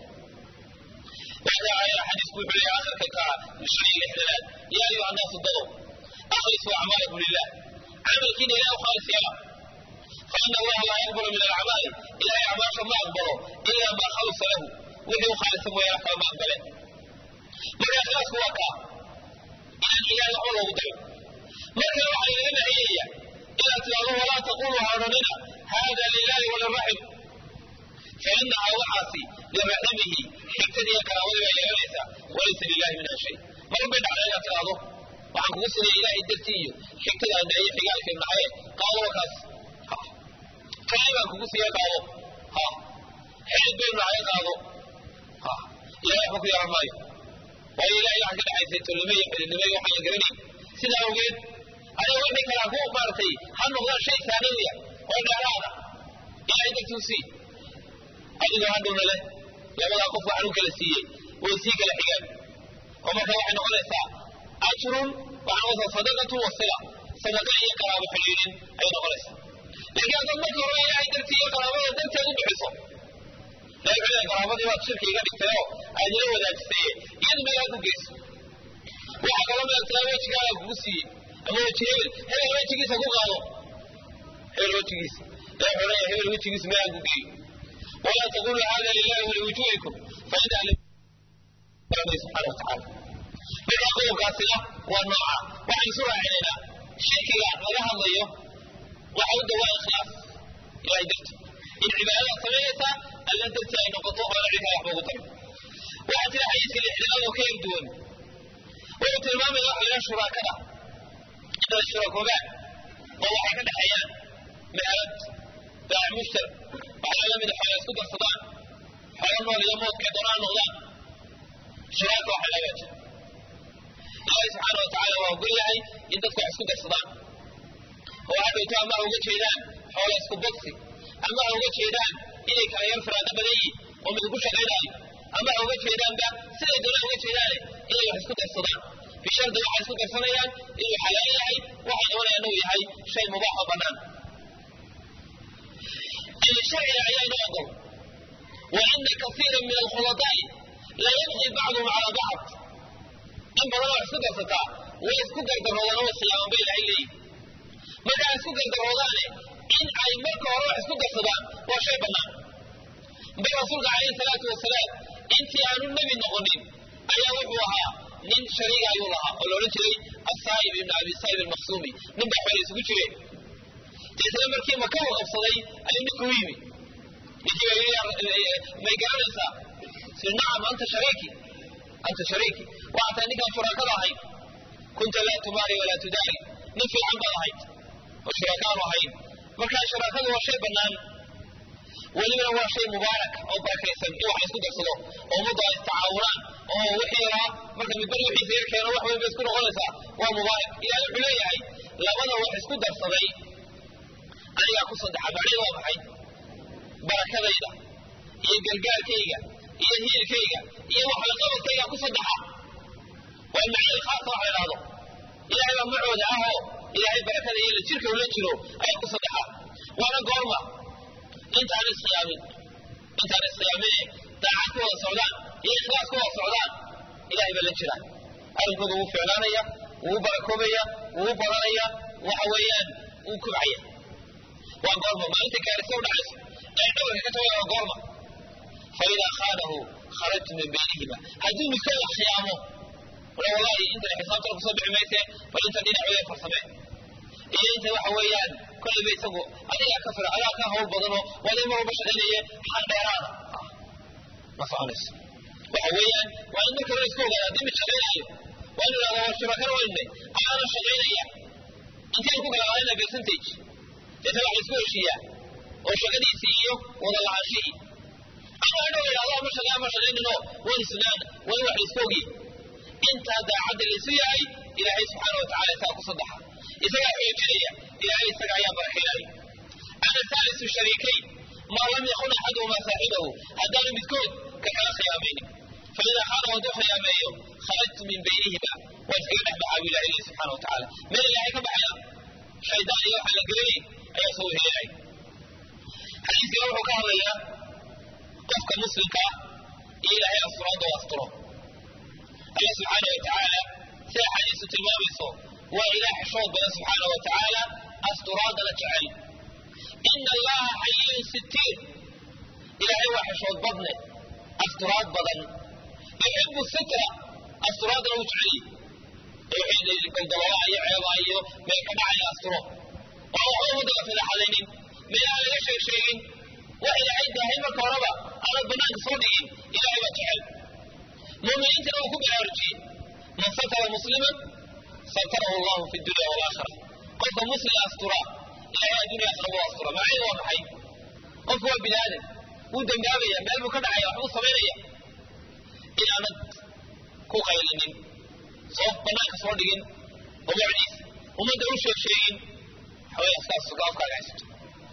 وهذا آية حديث كل آخر كتا شيء الاحتلال يا أيها الناس اتقوا أخلصوا أعمالكم لله عمل كده لا خالص يلا فإن الله لا يقبل من الأعمال إلا أعمال ما أقبله إلا ما خلص له وهو خالص ويا ما أقبله من أخلاص هو كا إلى الإله الله قدر لكن وحي لنا هي إلى تلاله ولا تقولوا هاروننا هذا لله وللرحم فإنها وحاسي لرحمه حكتدي كراوي ويليسا وليس لله منها شيء ما ربنا علينا تلاله waxaan kugu sinay ilaahay dartiiyo xigtada andaaye xigaalka maxaye qaado wakaas kale baan kugu siiya qaado ha xeed baynu nahay qaado ha ilahay waxba ku yaran maayo waayo ilahay waxaa ka dhaxaysay tolnimo iyo xididnimo iyo waxaan la garanay sidaa awgeed adiga wixii kale ha ku maartay ha noqdaan shay saaniya oo dheeraada ilahay dartuu sii adigu hadhowna leh labadaa qof waxaan u kala siiyey way sii kala xigaan oo marka waxay noqonaysaa ajrun waxaa noqonaysaa sadaqatu wasila sadaqa iyo qaraabo xidhiidhin ayay noqonaysaa laakiin haddaad marka hore ilaahay dartii iyo qaraabada darteed u bixiso ilahay wuxuu leeyahay qaraabadii baad shirki iga dhigtay oo aad ila wadaajisay iyadu meel aad u geyso waxaa kaloo meel tiraa wejigaaga kugu siiyey ama weji hebel hebel wejigiisa ku qaado hebel wejigiisa ilahay wuxuu leeyahay hebel wejigiisa meel aad ku geeyo ولا تقولوا هذا لله ولوجوهكم فإن ربي سبحانه وتعالى من أقول قاسلة والنوعة وعن سورة علينا شركة لها الله وحود دواء إخلاص إلى درت إن عبادة سميتها ألا درت أن نقطوع ولا عيها يحبه طيب وحتى حديث الإحلال وكيف دون وقلت المام الله إلى شراكنا إن الشراكوبات والله حكا حيان مهلت باع مشترك waxaa la mid xoolo isku darsadaan xoolo nool iyo moodkay doonaan noqdaan shiraaka waxa laga jira ilaahay subxaana watacaala waa ogol yahay in dadku wax isku darsadaan oo waxaa dhowto ama ha uga jeedaan xoolo isku bogsi ama ha uga jeedaan inay kala yar firaaqo badan yihin oo mid ku shaqaynaayo ama ha uga jeedaanba siday doonaan uga jeedaane inay wax isku darsadaan bishardi waxay isku darsanayaan inuu xalaal yahay waxay doonayaan inuu yahay shay mubaax oo bannaan الشرع عيان أقل وأن كثيرا من الخلطاء لا يبغي بعضهم على بعض إن بدل سكر ستا ويسكر الرمضان والصيام بين عيني متى سكر الرمضان إن أي مركة وروح سكر ستا وشيء بنا بل رسولك عليه الصلاة والسلام أنت أن النبي نغنين أي وحوها من شريك أيها ولو نجري الصائب بن أبي الصائب المخصومي من بحوالي سكر isla markii maka u qabsaday ayuu ninku u yimi ninkii may garanaysaa si nacam anta shariiki anta shariiki waxataa ninkaan shuraakada ahayd kunta laa tumaari walaa tudaari nin fiican baad ahayd oo shuraakaanu ahayn markaa shuraakadu waa shay bannaan welibana waa shay mubaarak oo barakaysan in wax isku darsado oo ummaddu ay istacaawunaan oo wixii yaraa marka midbar wixiisa yar keeno wax weyn bay isku noqonaysaa waa mubaarak ilahay wuxuu leeyahay labada wax isku darsaday anigaa ku saddexa macnaheedu waa maxay barakadayda iyo gargaarkayga iyo hiilkayga iyo waxlaqabadkayga ku saddexa waa macnihii khaasa wax la idhahdo ilaahay baa macooda ahoo ilaahay barakada iyo la jirka ula jiro ayaa ku saddexa waana goorma intaan iskhiyaamin intaan iskhiyaamin daacad ku wada socdaan iyo ikhlaas ku wada socdaan ilahay baa la jira arrinkooda wuu ficlaanaya wuu barakoobaya wuu badanaya waxa weeyaan wuu kubcaya waa goorma maalinta gaarisa u dhacayso ee dhabarka ka tagaya waa goorma faidaa khaanahu kharajtu min baynihima hadduu midkooda khiyaamo wala wallahi intan xisaabtan kusoo bixi mayse bal intan dhinac wada farsamee iyo inta waxa weeyaan kolleyba isagu adigaa ka fira adaa ka hawl badanoo waday mar walba shaqaynaye xal dheeraada ma soconayso waxa weeyaan waa in marka hore iska ogaada haddii mid shaqaynayo waa inu ihahda waa shurakan waynay aana shaqaynaya intayn ku kala qaadana percentage deetana wax laisku heshiiyaa oo shaqadiisii iyo wada lacaanshihii ama hadhow idhahdo ama shaqa ama shaqaynino wan isnaana waa in wax laisku ogiye intaa daacadda laisu yahay ilaahay subxaana wa tacala isagaa ku saddexa isagaa xoojinaya ilaahay isaga ayaa barakaynaya ana saalisu shariikayn maa lam yakun axaduhumaa saaxibahu haddaanu midkood ka kala khiyaamaynin faidaa khaanahu hadduu khiyaameeyo kharajtu min baynihima waa iskaga dhex baxaa bu ilahay leeyahy subxana wa tacala meel ilaahay ka baxaya shaydaan iyo waxaan la gelinayn ayaa soo weheelay xadiiskana wuxuu ka hadlayaa qofka muslimka ah iyo ilaahay asturaadda u asturo allah subxaana wa tacaala sida xadiisu tilmaamayso waa ilaah xishood badan subxaana wa tacaala asturaadana jecel ina allaha xayiyun sitiir ilaahay waa xishood badne asturaad badan yuxibu sitra asturaadana wuu jecel wixii goldololaha iyo ceebaha iyo meel ka dhacaya asturo oo waxba ummadda la fadeexadaynin meelaha laga sheeg sheegin wax ilaahay daahay marka horeba aanad banaanka soo dhigin ilaahay baa jecel muuminiintana wuu ku baraarujiyey man satara musliman satarahu allahu fi dunya waalaakhira qofka muslim astura ilaahay addunya aakhira wuu astura macnaheedu waa maxay qofku waa bini aadan wuu dembaabaya meel buu ka dhacaya waxbuu samaynaya inaanad ku qaylinin soo banaanka soo dhigin ubacdiis ummadda u sheeg sheegin waxaway afkaas afkaaga haysato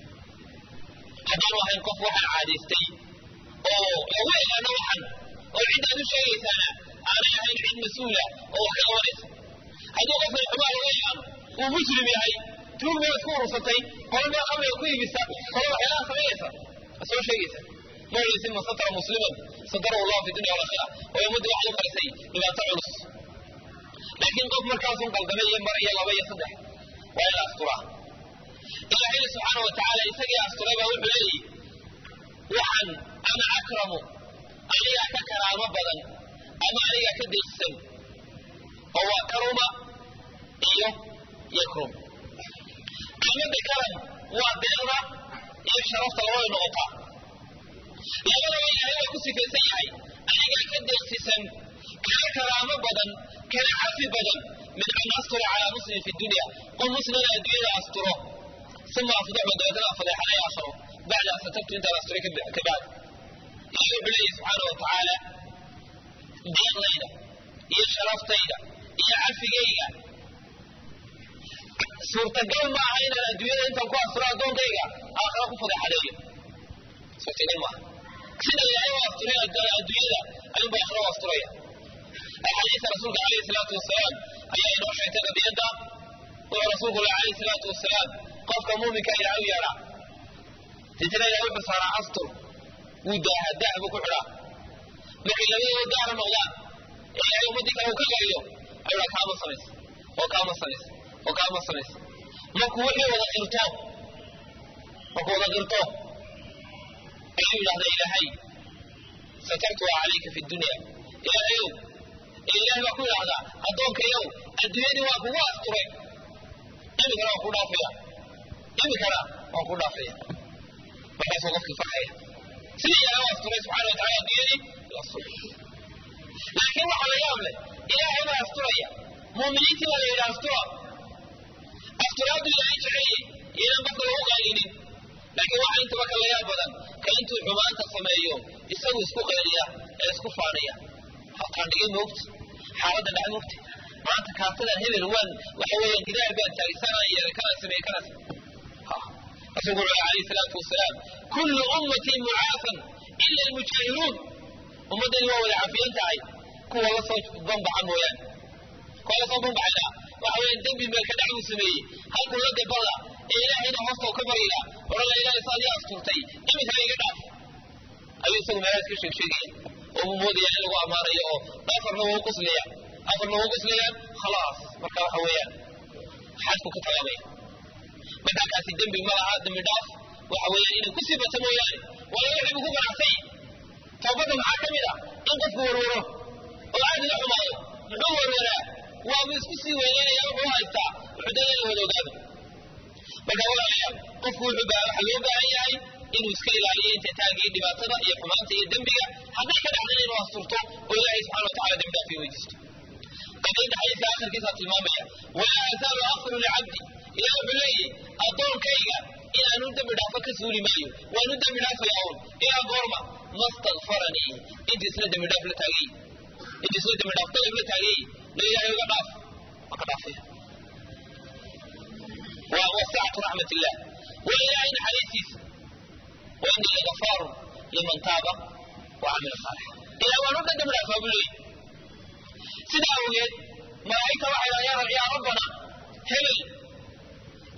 haddaanu ahayn qof waxaan caadaystay oo lagu ilaano waxan oo ciddaad u sheegaysaana aanay ahayn cid mas-uula oo wax ka qabanaysa hadduu qofkan xumaa laga ilaano uu muslim yahay tuug baad ku urursatay qolo meel khamriga ku iibisa qolo waxyaalaha samaynaysa ma soo sheegaysa ma olaysin man satara musliman satarahu allahu fi dunya walakhira oo ummadda waxaad u qarisay dhibaato culus laakiin qof markaasun qaldamay iyo mar iyo laba iyo saddex waa in la asturaa ilaahayna subxaana wa tacaala isagii asturay baa wuxuu leeyihi waxaan ana akramu anigaa ka karaamo badan ama anigaa ka deeqsan oo waa karuma iyo yakrum kelmadda karam waa deeqda iyo sharafta labada noqotaa labadaba ilaahay waa ku sifaysan yahay anigaa ka deeqsisan kana karaamo badan kana cafi badan min an astura calaa muslimin fi dunya qof muslimna adduunyada asturo uma afdaxu dabeetana fadeexanay aakhiro bacda an satabtu intaan asturay ka bacd ilahay wuxuu leeyahy subxaana wa tacaala deeqdayda iyo sharaftayda iyo cafigayga suurtagal ma aha inaan adduunyada intaan ku asturo addoonkayga aakhira ku fadeexadeeyo suurtagal maaha sida ilaahay u asturay adduunyada ayuunba aakhira u asturaya axaadiista rasuulka alayhi salaatu wasalaam ayaa inoo sheegtay qadiyadda wuxuu rasuulku le alayhi salaatu wasalaam qofka muuminka ilahay u yeedhaa deetana ilahay wuxuu saaraa astur wuu daaha daah buu ku xidhaa markay labadooda daahna noqdaan ee ilahay ummaddii kale uu ka qariyo ayuu dhaa kaama samaysa oo kaama samaysa oo kaama samaysa markuu wixii wada qirto markuu wada qirto ayuu yidhahda ilaahay satartuha calayka fi dunya ilaahayow ee ilahay baa ku yidhahdaa addoonkayow adduunyadii waa kugu asturay imikana waan ku dhaafaya imikana waan ku dhaafaya markaasuu qofkii farxaya sidii ilahay u asturay subxana wa tacala adduunyadii laakiin waxaa la yaab leh ilaahay baa asturaya muuminiintii baa la yidhi astura asturaaddu ilaahay jecelyey iyonan qofka lagu qaylinin laakiin waxaa intaba ka la yaab badan ka intuu xumaanta sameeyo isagu isku qayliya ee isku faaniya hataan dhigay moogta xaaladda dhac moogta maanta kaartadan hebel waan waxa weeyaan gidaar baan taagsanaa yeelay kana sameeye kana rasuulku wuxuu alayhi salaatu wasalaam kullu ummatii mucaafan ila almujaahiruun ummaddani waa wada cafiyan tahay kuwa la soo banbaxa mooyaane kuwa la soo banbaxayna waxa weeyaan dembi meel ka dhac buu sameeyey halkuu la gabada ee ilaahayna hoosta ka barya odhan la ilahay saad ii asturtay iminka iga dhaaf ayuu isagu meelahaas ka sheeg sheegaya oo uu moodaya in lagu ammaanayo oo afarna wuu quslaya afarna wuu quslaya khalaas marka waxa weeyaan xadku ka talaabaya marka kaasi dembi ma laha dembi dhaaf waxa weeyaan inay ku sii bato mooyaane wala wixii buu ku ganacsay toobadda maxaa ka mid ah in qofku warwaro oo aad la xumaado muxuu warwaraa waabu isku sii weyneynaya wuxuu haystaa wuxuu dada in la wada ogaado marka walaalayaal qofku wuxuu baa waxa loo baahan yahay inuu iska ilaaliyo intitaagii dhibaatada iyo xumaanta iyo dembiga hadday ka dhacdana inuu asturto oo ilaahay subxana wa tacala dembi dhaaf weydiisto qadiyadda xadiiska akhirkiisaa tilmaamaya walaa azaalu akfiru licabdi ilaah wuxuu leeyahy addoonkayga inaanu dembi dhaafo ka suuli maayo waanu dembi dhaafayaa un ilaa goorma mastakfaranii intii isla dembi dhaaf la taagay intii isla dembi dhaaf dalab la taagay la ilaahay uga dhaaf waa ka dhaafaya waa wasacatu raxmat illah waa ilaahay naxariistiisa wa inii lagafaarun liman taaba wa camila saalixa ilah waanu dhan dembi dhaafaa buu leeyahy sidaa awgeed malaa'igta waxay dhaha yaa rabbana hebel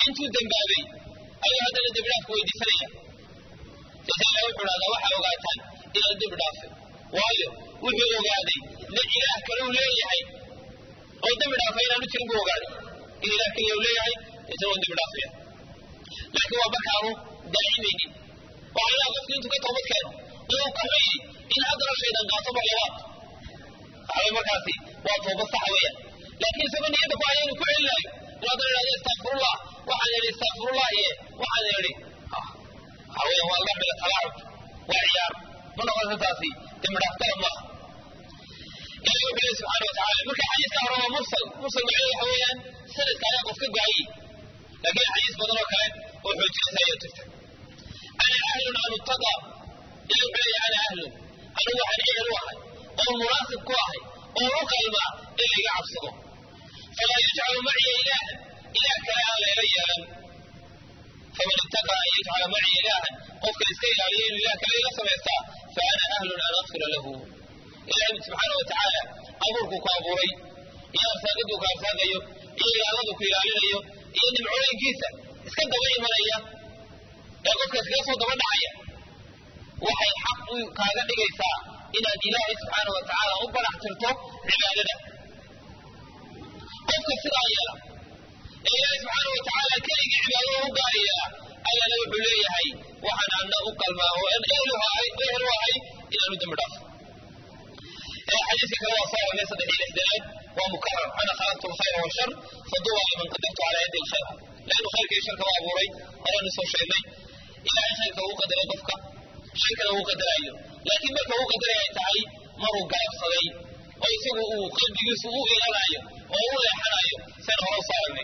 intuu dembaabay ayuu haddana dembi dhaafku weydiisanaya sasa ilahi wuxuu dhahdaa waxaa ogaataan inaan dembi dhaafay waayo wuxuu ogaaday na ilaah kale uu leeyahay oo dembi dhaafay inaanu jirin buu ogaaday in ilaah keliya uu leeyahay isagoo dembi dhaafaya laakiin waa markaanu daacimaynin waxaa ilaha qofku intuu ka toobad keeno inuu ka xuyey in haddana shaydan qaato mar labaad waxaa markaasi waa toobad saxa weeyaan laakiin isagoo niyadda ku haya inuu ku celinayo inuu haddana idhahdo istakfirullah waxaan idhi istakfirullah iyo waxaan idhi waxaa weeyaan waa laga dhiga talaacub waa ciyaar ma noqonaysa taasi dembi dhaaftala maaha ilahi wuxuu lehi subxaana wa tacala marka xadiiska hore waa mursal mursal macnaheedu waxa weeyaan sanadka ayaa qof ka go-ayay laakiin xadiis badan oo kale oo xoojinaysa ayaa jirta ana ahlun an uttaqa ilahi wuxuu leeyahay ana ahlun anigu waxaan ehel u ahay oo munaasib ku ahay oo u qalma in layga cabsado falaa yajcalu maciya ilaahan ilaah kale aan layla yeelan faman ittaqa an yajcala maciya ilaahan qofka iska ilaaliya inuu ilah kale ila samaystaa fa ana ahlun an akfira lahu ilahi subxaana wa tacaala abuurkuu ku abuuray iyo arsaaqaduu ku arsaaqayo iyo ilaaladu ku ilaalinayo iyo nimcooyinkiisa iska daba imanaya ee qofka iskaga soo daba dhacaya waxay xaq u kaaga dhigaysaa inaad ilaahay subxaana wa tacaala u barax tirto cibaadada qofka sidaa yeela ee ilaahay subxaana wa tacaala keligii cibaadada u gaariyaa allana wuxuu leeyahay waxaan anna u qalmaa oo ehel u ahay inaanu dembi dhaafo xadiiska kale waa soo aragnay saddex iyo lixdanaad waa mukarar ana khalaqtu lkhayra washar faduba liman qadartu calaa yadi lkhayra leannu khayrka iyo sharka waa abuuray horaanu soo sheegnay ilaahay khayrka uu qadaray qofka sharkana uu qadaraayo laakiin marka uu qadaraya ay tahay maruu gaabsaday oo isagu uu qalbigiisu u ilanaayo oo u leexanayo saan hore usoo aragnay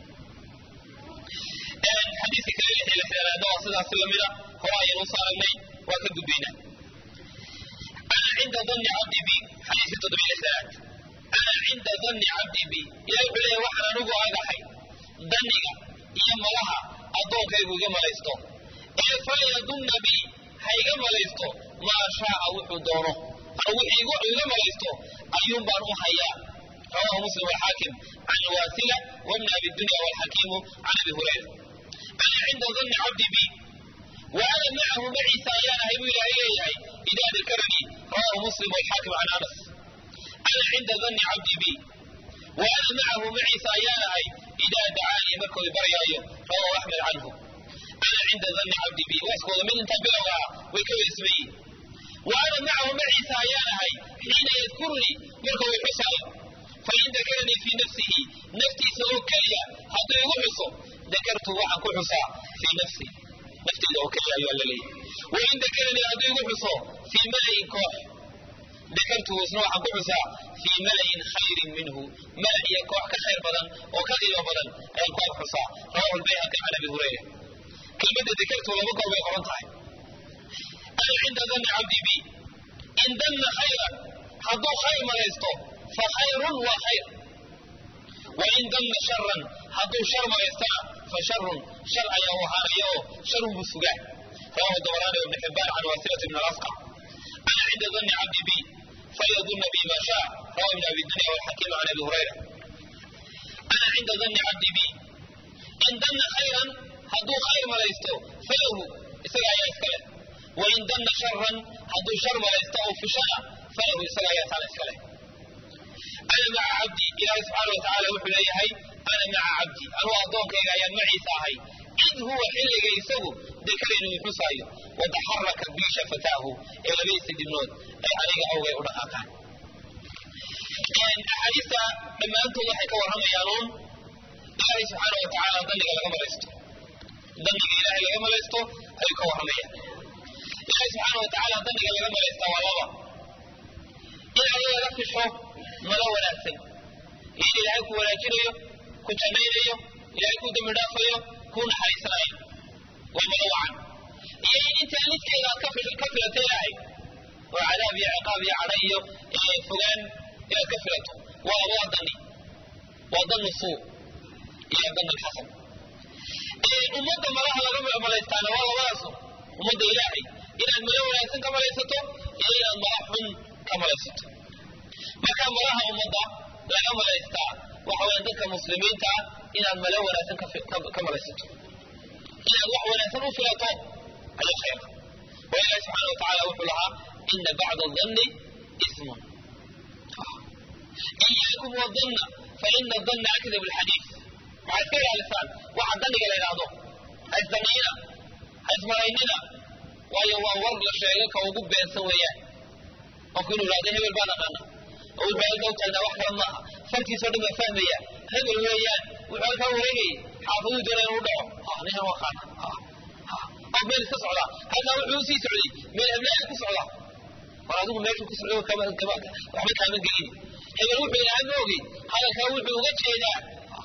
xadiiska kale lix iyo lixdanaadna waa sidaasi lamida hore ayaan usoo aragnay waa ka gudbaynaa ana cinda danni cabdi bi xadiiska toddobiyo lixdanaad ana cinda danni cabdi bi ilahi wuxuu leeyahay waxaan anigu agahay danniga iyo malaha addoonkaygu iga malaysto ee falyadunna bi ha iga malaysto maa shaaa wuxuu doono anu wixii iga malaysto ayuun baan u hayaa rawahu muslim walxaakim can waasila wabni abi dunya walxakiimu can abi hurayra ana cinda danni cabdi bi wa ana macahu maciisa ayaan ahay buu ilaahay leeyahay idaa dakaranii rawahu muslim walxaakim can anas ana cinda danni cabdi bi wa ana macahu maciisa ayaan ahay idaa dacaanii markuu i baryaayo rawahu axmed canhu ana cinda danni cabdi bi waa iskooda mid intaa bilowga ah way ka weysma yihin wa ana macahu maciisa ayaan ahay xiina yadkurunii markuu i xusaayo fain dakaranii fii nafsihi naftiisa oo keliya hadduu igu xuso dakartu waxaan ku xusaa fii nafsi nafteyda oo keliya ayuu alla leeyahy wain dakaranii hadduu igu xuso fii malayin koox dakartuhu isna waxaan ku xusaa fii malayin khayrin minhu mala iyo koox ka khayr badan oo ka qiimo badan ayaan ku ag xusaa rawahu lbayhaqi can abi hurayra kelmadda dakartu laba goor bay qoran tahay ana cinda danni cabdi bi in danna khayran hadduu khayr malaysto fa khayrun waa khayr wain danna sharan hadduu shar malaystana fa sharun shar ayaa u ahaanaya oo sharun buu sugaa rawahu dabaraani ibni xibbaan can wasilati ibn alasqa ana cinda danni cabdi bi falyadunna bi ma shaa rawahu ibn abi dunya walxakiim can abi hurayra ana cinda danni cabdi bi in danna khayran hadduu khayr malaysto falahu isaga ayaa iska leh wain danna sharan hadduu shar malaysto oo fushana falahu isaga ayaa taana iska leh ana maca cabdi ilaahay subxaana wa tacaala wuxuu leeyahay ana maca cabdi anugu addoonkayga ayaan maciisa ahay id huwa xilliga isagu dakaraynu i xusaayo wataxaraka bii shafataahu ee labadiisa dibnood ay aniga awgay u dhaqaaqaan axaadiista dhammaantood waxay ka warramayaan uun ilaahay subxaana wa tacaala danniga laga malaysto danniga ilaahay laga malaysto ayuu ka warramayaan ilaahay subxaana wa tacaala danniga laga malaystaa waa laba in alla laga fisho malo wanaagsan iyo in ilaahay ku wanaajinayo ku jannaynayo ilaahay ku dembi dhaafayo ku naxariisanayo waa malo wacan iyo in intaa lidkeeda aad ka filato ilaahay oo cadaab iyo ciqaab iyo cadha iyo fogaan inaad ka filato waa waa dani waa danu suu iyo dan alxasan ummadda malaha laga malaystaana waa labadaasu ummadda ilaahay inaad malo wanaagsan ka malaysato iyo inaad mala xun ka malaysato marka malaha ummadda laga malaystaa waxa weya dadka muslimiinta ah inaad male wanaagsan ka malaysato inaad wax wanaagsan u filato ayaa khayra wa ilahi subxana wa tacala wuxuu lahaa ina bacda danni ismun iyaakum wadanna faina danna akdab alxadiid waxaa iska ilaalisaan waxa danniga la yidhaahdo ha isdannayna ha ismaraynina waayo waa war la sheego ka ugu beensan weeyaan qofku inuu ihahdo hebel baan aqaana oo wuxuu halkaa u taagnaa wax kale maaha fartiisoo dhan baa fahmaya hebel weeyaan wuxuu halkaa wareegayay xaafaduu doonaya inuu dhaco ninkan waa qaana oo meel iska socdaa halkaa wuxuu usii socday meel heblaaya ku socdaa war adigu meeshuu ku socday waxba kaaman gelin hebel wuxuu ilahay ma ogey hadalkaa wuxuu uga jeedaa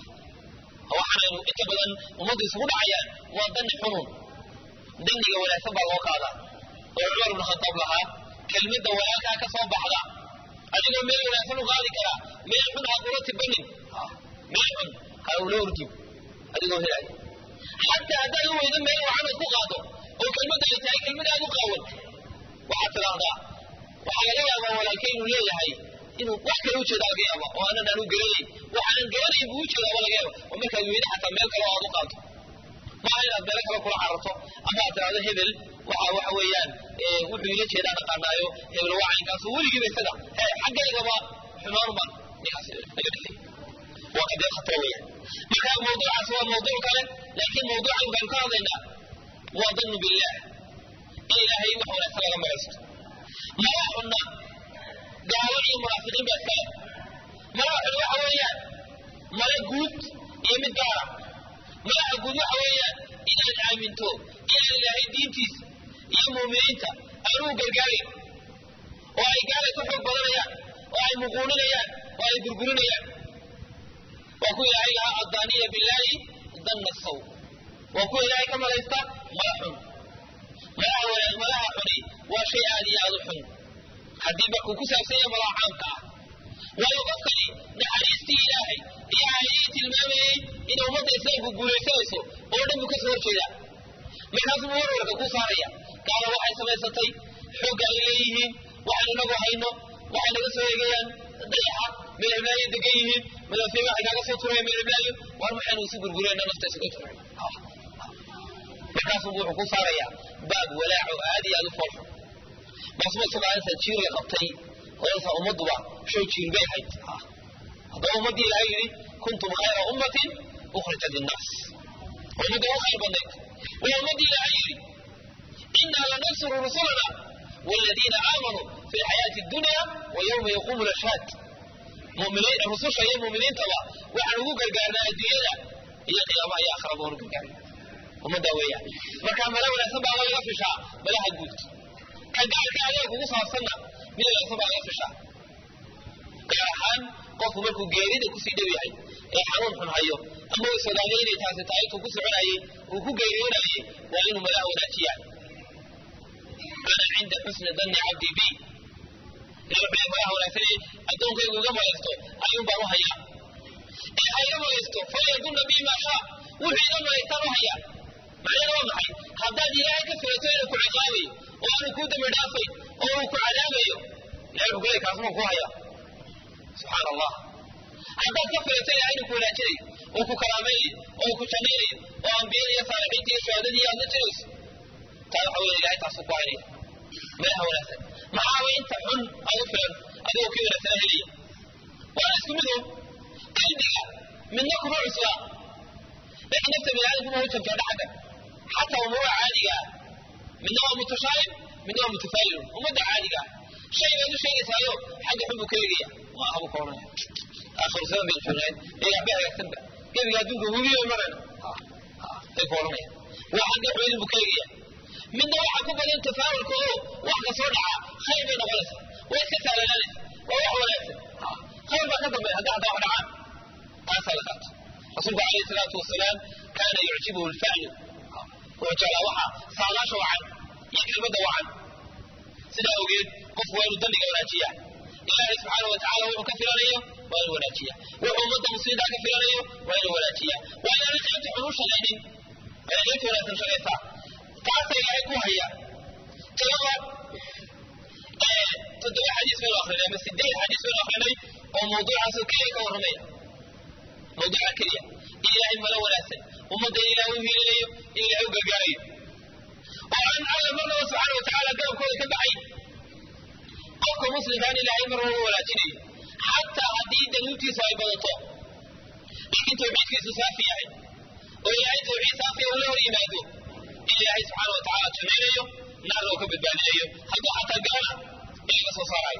waxaanaynu inta badan ummaddu isugu dhacayaan waa danni xunun danniga wanaagsan baa loo qaadaa oo cumar ibnu khataab lahaa kelmadda walaalkaa ka soo baxda adigoo meel wanaagsan u qaadi karaa meel xun ha kula tibanin meel xun ha ula ordin adigoo helaya xataa haddaad u weydo meel wacan ood ku qaado oo kelmadda ay tahay kelmad aad u qaawan waxaad tidhaahdaa waxaa laga yaabaa walaalkay inuu leeyahay inuu wax kale ujeeda laga yaaba oo aanan aanu garanayn waxaanan garanayn buu ujeedaaba laga yaaba oo markaad weydo xataa meel kale oo aad u qaado maaha inaad meelo kale kula cararto ama aad tidhahdo hebel waxa waxa weeyaan wuxuu ila jeedaa dhaqaanaayo hebel waa caynkaasu weligiiba isaga he xaggaygaba xumaanuma ninkaas naga dhexeey waa qadiyad khatar weeyaan marka mawduucaas waa mawduuc kale laakiin mawduucan baynu ka hadlaynaa waa dannu billah in ilaahay wax wanaagsan laga maraysto mala xunna gaalo iyo munaafiqiin baa iskale mala xun waxa weeyaan mala guud iyo mid gaara malaha guud waxa weeyaan inaad aaminto inaan ilaahay diintiisa iyo muuminiinta aanu u gargaarayn oo ay gaala ka xoog badanayaan oo ay muquuninayaan oo ay gurgurinayaan waa ku ilaahay lahaa addaaniya billaahi danna saw waa kuwa ilaahay ka malaysta mala xun malaha wanaag malaha xuni waa shay aad iyo aad u xun haddii markuu ku saabsan yahay malaha caamka ah waayo qofkani naxariistii ilaahay iyo aayadii tilmaamayey in ummadda islaamku guulaysanayso oo dhan buu ka soo horjeedaa markaasuu warwarka ku saaraya gaala waxay samaysatay xoogga ay leeyihiin waxaan inagu hayno waxay naga soo eegayaan dayaxa meel heblaayo degan yihiin madaafiiba waxay kaaga soo turaya meel heblaayo war maxaynu isu gurgurayna nafta isuga turay markaasuu wuxuu ku saarayaa baab walaaco aad iyo aad u foolxun maasuma sugaansa jiir la qabtay odaysa ummadduba show jiir bay ahayd haddaba ummaddii ilaahay yidhi kuntum khayra ummatin ukhrijat linnaas ummadda u khayr badnayd waa ummaddii ilaahay yidhi innaa lanansuru rusulana والذين آمنوا في الحياة الدنيا ويوم يقوم الأشهاد مؤمنين الرسول شيء مؤمنين تبع وعن وقوع القرنا الدنيا هي قيامة هي آخر أبوه القرنا ومن داوية مركا ملا ولا سبع ولا يفشع بلا هجوت كان قال كان عليك وقصها السنة من لا سبع يفشع قال حان قف مركو جيريد كسي دوي هاي ee xanuun xun hayo ama way soodaaliya inay taasi tahay intuu ku soconayay uu ku geeriyoonayay waa inuu malaha wanaajiyaan ana cinda xusni danni cabdi bi ilaah wuxuu malaha wanaagsanay addoonkaygu iga malaysto ayuun baan u hayaa ee ha iga malaysto falyadunna bi maa shaa wuxuu iga malaystaan u hayaa macnaheedu waa maxay haddaad ilaahay ka filato inuu ku ciqaabayo oo aanu kuu dambi dhaafay oo uu ku cadaabayo ilahay wuxuu kuleeyay kaasuma ku hayaa subxaana allah haddaad ka filato ilahay inuu ku wanaajinayo oo ku karaamaynayo oo ku jannaynayo oo ambiyada iyo saalixiinta iyo shahaadadii aad la jirayso taa waxa weeye ilahay taasuu ku haynaya meelaha wanaagsan maxaaba inta xun aad u filan adigoo kii wanaagsana helaya waana isku mid un qalbiga midna kuma cusla laakiin nafta biniaadamkuma u jabjadha xagga xataa umuura caadiga ah midna waa mutashaa'ib midna waa mutafaa'ilun ummadda caadiga ah shay baad u sheegaysaayo xagga xun buu ka eegaya ma aha buu ka odhanaya aakhiru zaman baynu joognayn ee waxba hagaagsanba gebiga adduunka webiyo marana ay ku odhanaya waa xagga xumaydin buu ka eegaya midna waxa ku badan tafaawulka oo wax ka soo dhaca khayr bay noqonaysaa way iska sahlanaanaysa waa wax wanaagsan khayr baa ka dambeeya hadda hadda wax dhacaan taasaa la qaato rasuulku calayhi salaatu wasalaam kaana yucjibuhu alfaclu wuxuu jeclaa waxa saadaasha wacan iyo kelmadda wacan sidaa ogeed qofku waa inuu dandiga wanaajiyaa ilaahay subxaana wa tacala wuxuu ka filanayo waa inuu wanaajiya wuxuu ummadda muslimiinta ka filanayo waa inuu wanaajiya waa inaanay qaybta xun u shaqaynin waa inay qaybta wanaagsan shaqaysaa taasa ilaahay ku haya talabaad toddoba xadiis baynu akrinay ama sideed xadiis baynu akrinay oo mawduucaasoo keliya ka warramaya oo duca keliya in ilaahay malo wanaagsan ummadda in ilahay u hiilinayo in ilahay u gargaarayo oo aan alla marnaba subxaana watacaala garabkooda ka baxay qofka muslimkaan ilaahay mar walba wanaajinayo xataa haddii danuubtiisu ay badato laakiin tawxiidkiisu saafi yahay oo ilaahay tawxiid saafiya ula hor yimaado in ilaahay subxaana watacaala jannaynayo naarna uu ka badbaadinayo hadduu xataa galana in laga soo saarayo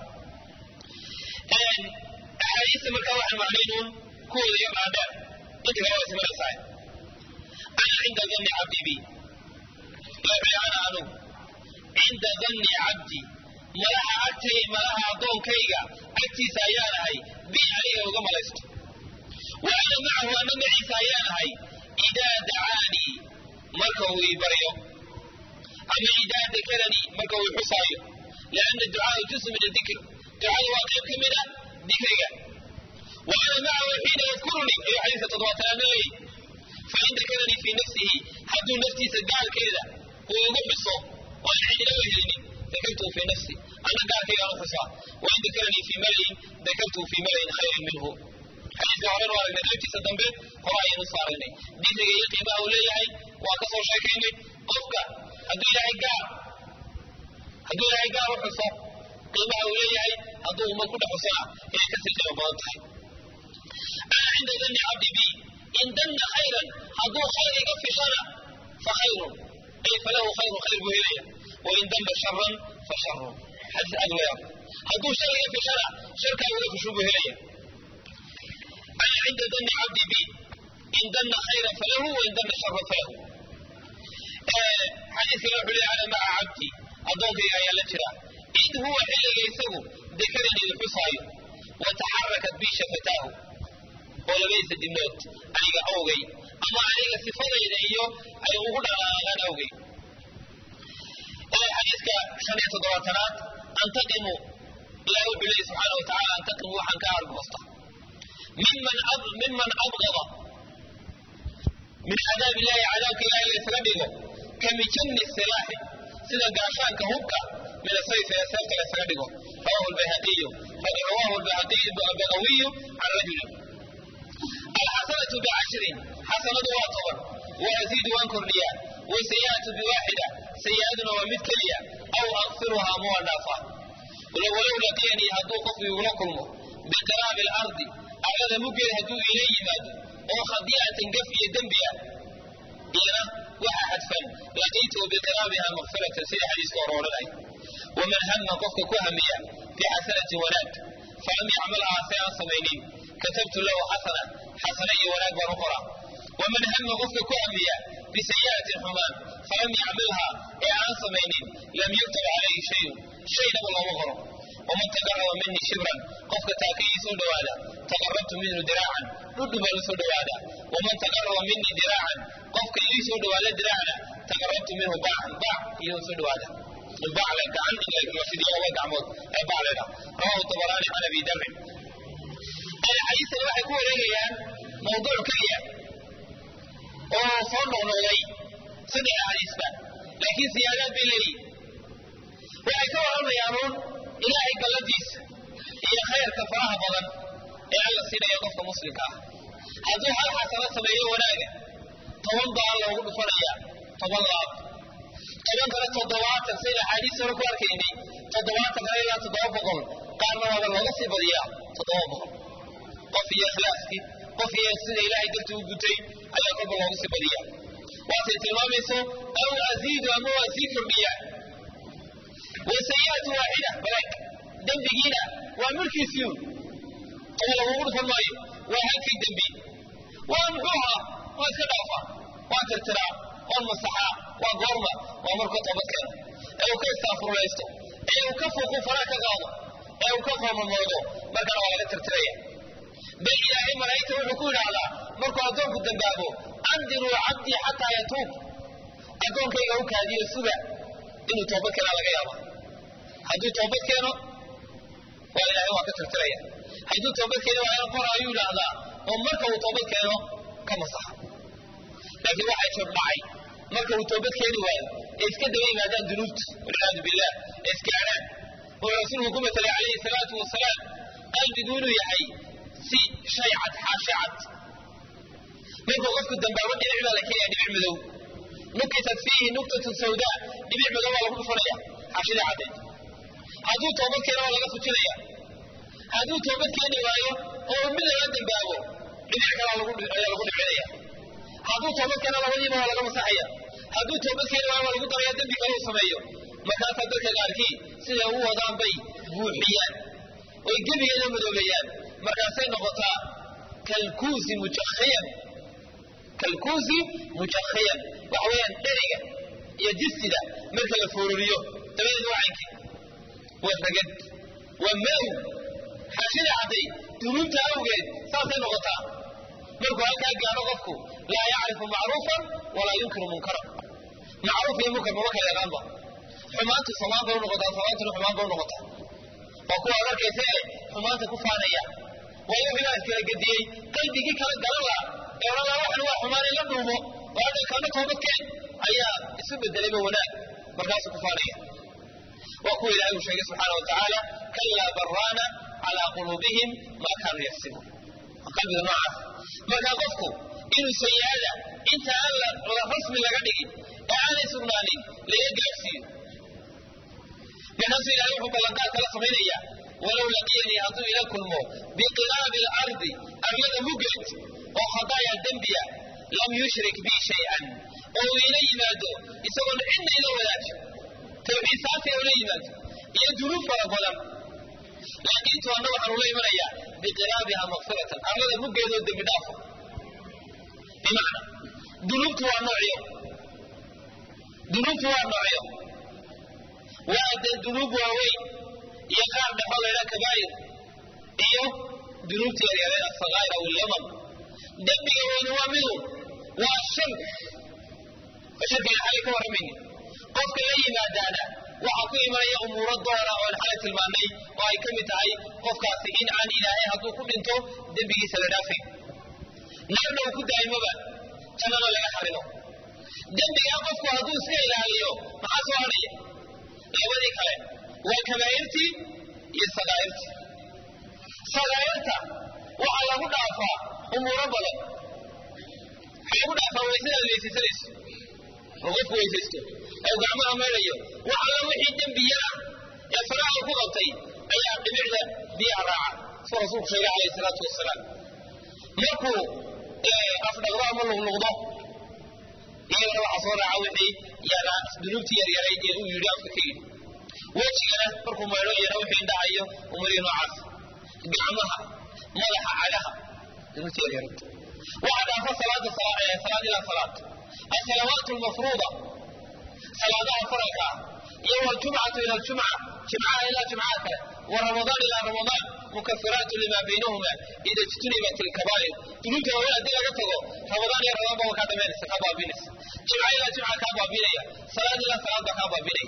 axaadiista markaa waxaan macnaynuun kuwooda yar dhaadheer inta kale waa ismaraysaa ana cinda danni cabdi bi wuxuu ana anugu cinda danni cabdi malaha agtay malaha addoonkayga agtiisa ayaan ahay bi aniga uga malaysto wa ana macahu ana maciisa ayaan ahay idaa dacaanii marka uu ii baryo ama idaa dakaranii marka uu xusaayo lianna ducaau jusu min adikr ducadu waa qayb ka mid a dikriga wa ana macahu xiina yadkurunii ayuu xadiiska toddobaatanaad leeyahy fain dakaranii fii nafsihi hadduu naftiisa gaalkeeda uu igu xuso oo aan cidina wehelinin dakartuhu fii nafsi ana gaalkaygaan u xusaa wain dakaranii fii malayin dakartuhu fii malayin khayrin minhu xadiiska horena waa aragnay qaybtiisa dambe hore ayaynu soo aragnay dikriga iyo qiimaha uu leeyahay waa ka soo sheekaynay qofka hadduu ilaahay gaar hadduu ilaahay gaar u xuso qiimaha uu leeyahay hadduu ummad ku dhex xusana inay ka sii qiimo badan tahay ana cinda danni cabdi bi in danna khayran hadduu khayr iga fishana fa khayrun ay falahu khayrun khayr buu helaya wain danna sharan fa sharun xadiis aad weya hadduu shar iga fishana sharkaa iga fishu buu helaya ana cinda danni cabdi bi in danna khayran falahu wain danna sharan falahu xadiiskana wuxuu leeyahay ana maca cabdi addoonkayga ayaa la jira id huwa xilliga isagu dekadan idin xusaayo wa taxarakat bi shafataahu oo labadiisa dibnood aniga awgay ama aniga sifadayda iyo ay ugu dhaqaaqaan awgay xadiiska shan iyo toddobaatanaad antaqimu ilahi wuxuu leeyahy subxaana wa tacala antaqimu waxaan ka argoosta miman miman abgada min cadaab illahi cadaabka ilahi laysaga dhigo kamijani silaaxi sida gaashaanka hubka min asayf ee seefta laysaga dhigo rawahu lbayhaqiyu rawahu lbayhaqiyu bagawiyu can rajulin alxasanatu bicashrin xasanadu waa toban waaziidu waan kordhiyaa wasayi'atu biwaaxida sayi'aduna waa mid keliya aw akfiruha ama waan dhaafaa walow laqiyanii hadduu qofku igula kulmo biqiraabi alardi arlada muggeeda hadduu iila yimaado oo khadi'atan gaf iyo dembi ah iyana waxa xadfan laqiituhu biqiraabiha makfiratan sida xadiiska hore odhanay waman hama qofka ku hamiya bixasanatin wanaag falam yacmalhaa si aan samaynin katabtu lahu xasana xasana iyo wanaag baan u qoraa waman hama qofka ku hamiya bisayi'atin xumaan falam yacmalhaa ee aan samaynin lam yuktab calayhi shayun shaynaba looma qoro waman taqaraba minii shibran qofka taakayii soo dhowaada taqarabtu minhu diraacan dhudhu baan u soo dhowaada waman taqaraba minii diraacan qofka ii soo dhowaada diraacna taqarabtu minhu baacan baac iyo soo dhowaada bacla gacan in la fidiyo laba gacmood ee bacleda rawahu tabaraani can abi darin xadiistani waxay ku wareegayaan mawduuc keliya oo soo noqnoqday saddex xadiisba laakiin siyaadaad bay leeyihin waxay ka warramayaan uun ilaahay galladiisa iyo khayrka faraha badan ee alla siinayo qofka muslimka ah hadduu hal xasano sameeyo wanaaga toban baa loogu dhufanayaa toban laab toban kale toddobaatan sayna axaadiis hore ku arkaynay toddobaatan kale ilaa toddoba boqol qaarna waaba looga sii badiyaa toddoba boqol qof iyo ikhlaaskii qof iyo sida ilaahay dartii u gutay ayaa kolba looga sii badiyaa waasay tilmaamayso aw aziidu ama waa sii kordhiyaa wasayi'atu waaxida balaag dembigiina waa mulkiisiun toba lagugu dhufan maayo waa halkii dembi waa muxuu ahaa waa iska dhaafaa waa tirtiraa waan masaxaa waa goorma waa markuu toobad keeno ee uu ka istaafurlaysto ee uu ka fuuqu faraa ka qaado ee uu ka foomamoodo markana waa laga tirtiraya bal ilaahay malaa'igta wuxuu ku yidhaahdaa markuu addoonku dambaabo andiruu cabdii xataa yatuub addoonkayga u kaadiyo suga inuu toobad keenaa laga yaaba hadduu toobad keeno waa ilaahay waa ka tirtiraya hadduu toobad keeno waa in qora ayuu yidhaahdaa oo marka uu toobad keeno ka masaxa laakiin waxay jab dhacay marka uu toobad keeni waayo ee iska daba yimaadaan dunuubta walciyaadu billah ee iskaadhaan wuxuu rasuulku ku matalay calayhi salaatu wasalaam qalbigu inuu yahay si shay cad xaashi cad markuu qofku dambaabo dhinac baa la keenaya dhibic madow nukitat fiihi nuktatun sawdaa dhibic madow baa lagu dhufanaya xashida caddeed hadduu toobad keena waa laga fujinaya hadduu toobad keeni waayo oo mid laga dambaabo dhinac kalaa ayaa lagu dhicinaya hadduu toobad keena labadiiba waa laga masaxaya hadduu toobad keeni waayo waa lagu daraya dembi kale uu sameeyo markaasaa dadka qaarkii siday ugu wadaan bay buuxiyaan oy gebigeeda madoobeeyaan markaasay noqotaa kalkuusi mujakhiyan kalkuusi mujakhiyan waxa weeyaan dheriga iyo jisida marka la foororiyo dabadeed waa caynkii waa ragad waa madow xaashida cadday dunuubta awgeed saasay noqotaa markuu halkaa gaadho qofku laa yacrifu macruufan walaa yunkiru munkaran macruuf iyo munkar mama kala yaqaanba xumaantu samaan bay unoqotaa samaantuna xumaan bay unoqotaa waa kuwa ad arkaysa ee xumaanta ku faanaya waayo wixii iskala gediyey qalbigii kala garan laha ee odhan laha waxan waa xumaan in la dhuumo oo hadhan kana toobadkeen ayaa isu bedelayba wanaag markaasuu ku faanaya waa kuwa ilaahay uu sheegay subxaana watacaala kallaa baraana calaa quluubihim maa kaanuu yagsibuun qalbiga noocaas markaa qofku inuu sayi-ada inta aan la rasmi laga dhigin ee aanay sugnaanin laga gaadhsiiyo markaasuu ilahay wuxuu ballanqaad kala samaynaya walow laqiyanii hadduu ila kulmo biqilaabi alardi arlada muggeed oo khadaaya dembiya lam yushrik bii shay-an oo uu ila yimaado isagoon cidna ila wadaajo tawxiid saasay ula yimaado iyo dunuub fara badan laakiintu anna waxaan ula imanayaa biqilaabiha makfiratan arlada muggeedoo dembi dhaafo bimacna dunuubtu waa noocyo dunuubtu waa noocyo waa dee dunuub waaweyn iyo qaar dhexoo laydhaa kabaa'ir iyo dunuubta yaryareen asakaa'ir aw illamam dembiga weyni waa midu waa shirk oo shirkiga xalay ka warramayni qofka la yimaadaana waxaa ku imanaya umuuro doora oo aan xalay tilmaannay oo ay ka mid tahay qofkaasi in aan ilaahay hadduu ku dhinto dembigiisa la dhaafayn naarna uu ku daa'imoba jannana laga xarimo dembigaa qofku hadduu iska ilaaliyo maxaa soo hadhaya labadii kale waa kabaa'irtii iyo sakaa'irtii sakaa'irta waxaa lagu dhaafaa umuuro badan waxaa lagu dhaafaa waysadaad weysaysanayso oo qofku weysaysto oo gacmaha meedhayo wax alla wixii dembiyaa ee faraha ku qabtay ayaa dhibicda biyaha raaca suu rasuulku sheegay calayhi salaatu wasalaam markuu afdhaqdo ama luqluqdo iyagana waxaa soo raaca wixii yana dunuubtii yaryarayd ee uu yidhi afka ka yidhi wejigana markuu maydho iyana wixii indhahayo umarihi noocaas gacmaha madaxa cagaha dunuubtii yaryarayd waxaa dhaafa salaada salaad ilaa salaad asalawaat lmafruuda salaadaha faralka ah iyo waljumcatu ila ljumca jimcaha ilaa jimcaha kale waramadaan ilaa ramadaan mukafiraatu lima baynahuma ida ijtunibat ilkabaa'ir dunuubta waaweyn haddii laga tago ramadaan iyo ramadaan baa kaa dhamaynaysa kaa baabinaysa jimca ilaa jimca kaa baabinaya salaad ilaa salaad baa kaa baabinaya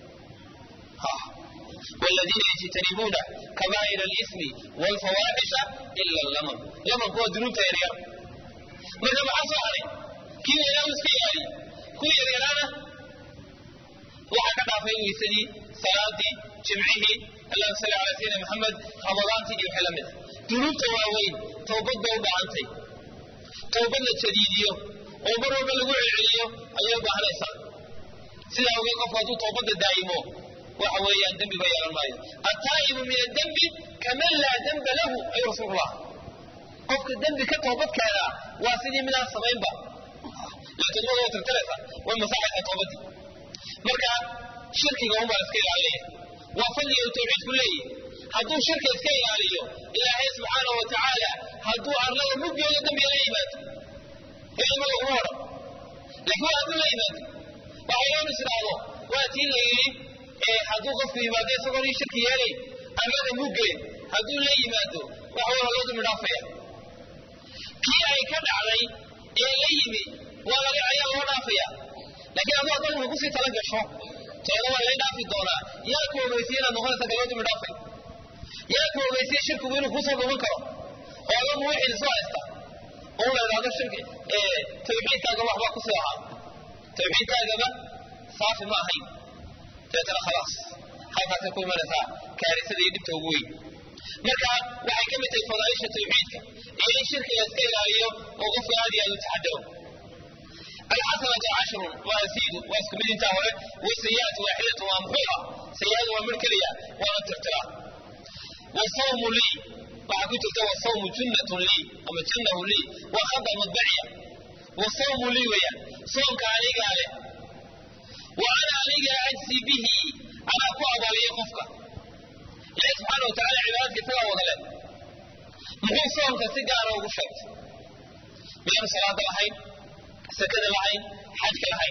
والذين يجتنبون كبائر الإثم والفواحش إلا اللمم لمم هو ذنوب تيريا مرة بحصاري كيف يلاو اسكياري كل يريرانا waxaa ka dhaafay weysadii salaadii jimcihii allahuma salli calaa sayidina maxamed ramadaantii iyo wixii la mid dunuubta waaweyn towbad bay u baahantay towbad la jadiidiyo oo mar walba lagu celceliyo ayay u baahanaysaa sidaa ogeed qofku hadduu towbadda daa'imo waxa weeyaan dembiba yeelan maayo attaa'ibu min addembi kaman laa demba lahu ayuu rasuulullah qofka dembi ka toobad keenaa waa sidii midaan samaynba laakiin waa tirtiraysa way masaxaysa toobaddii marka shirkiga unbaa iska ilaalinaya waa fadliga uu tawxiidku leeyahy hadduu shirka iska ilaaliyo ilaahay subxaana wa tacaala hadduu arlada muggeeda dambiga la yimaado ilma laguma odhan laakiin waa hadduu la yimaado waxay loon is idhaahdo waa tii la yidhi hadduu qofku yimaado isagoon ii shirki yeelay arlada muggeed hadduu la yimaado waxa waa loo dumi dhaafaya kii ay ka dhacday ee la yimi waa laga ayaa loo dhaafaya laakiin aduu hadda wuxuu kusii tala gasho teeda waa lay dhaafi doonaa yaa ku ogeysiye inaad noqonaysa galoo dumi dhaafay yaa ku ogeysiye shirkigu inuu kusoo dhuman karo oo alla muwixid isu haysta oo la idhahdo shirki tawxiidkaaga waxbaa kusii ahaa tawxiidkaagaba saafi ma ahayn deetana khalaas halkaasay ku imanaysaa kaarisada iyo dhibta ugu weyn marka waxay ka mid tahay fadaaisha tawxiidka iyo in shirkiga iska ilaaliyo oo qofka aad iyo aad u taxadaro alxasanatu cashrun waa asiidu waa isku mid intaa hore wasayi'atu waaxidatu waa muxuuha sayi'adu waa mid keliya waana tirtiraa wasawmu lii waxaa ku jirta wasawmu junnatun lii ama jannahu lii waa khada madbaciya wasawmu lii weeyaan soomka anigaa leh wa ana aniga ajzi bihi anaa ku abaaliya qofka ilahi subxaana watacala cibaadadka isagaa wada leh muxuu soomka si gaara ugu sheegtay miyaanu salaada lahayn sakada lahayn xajka lahayn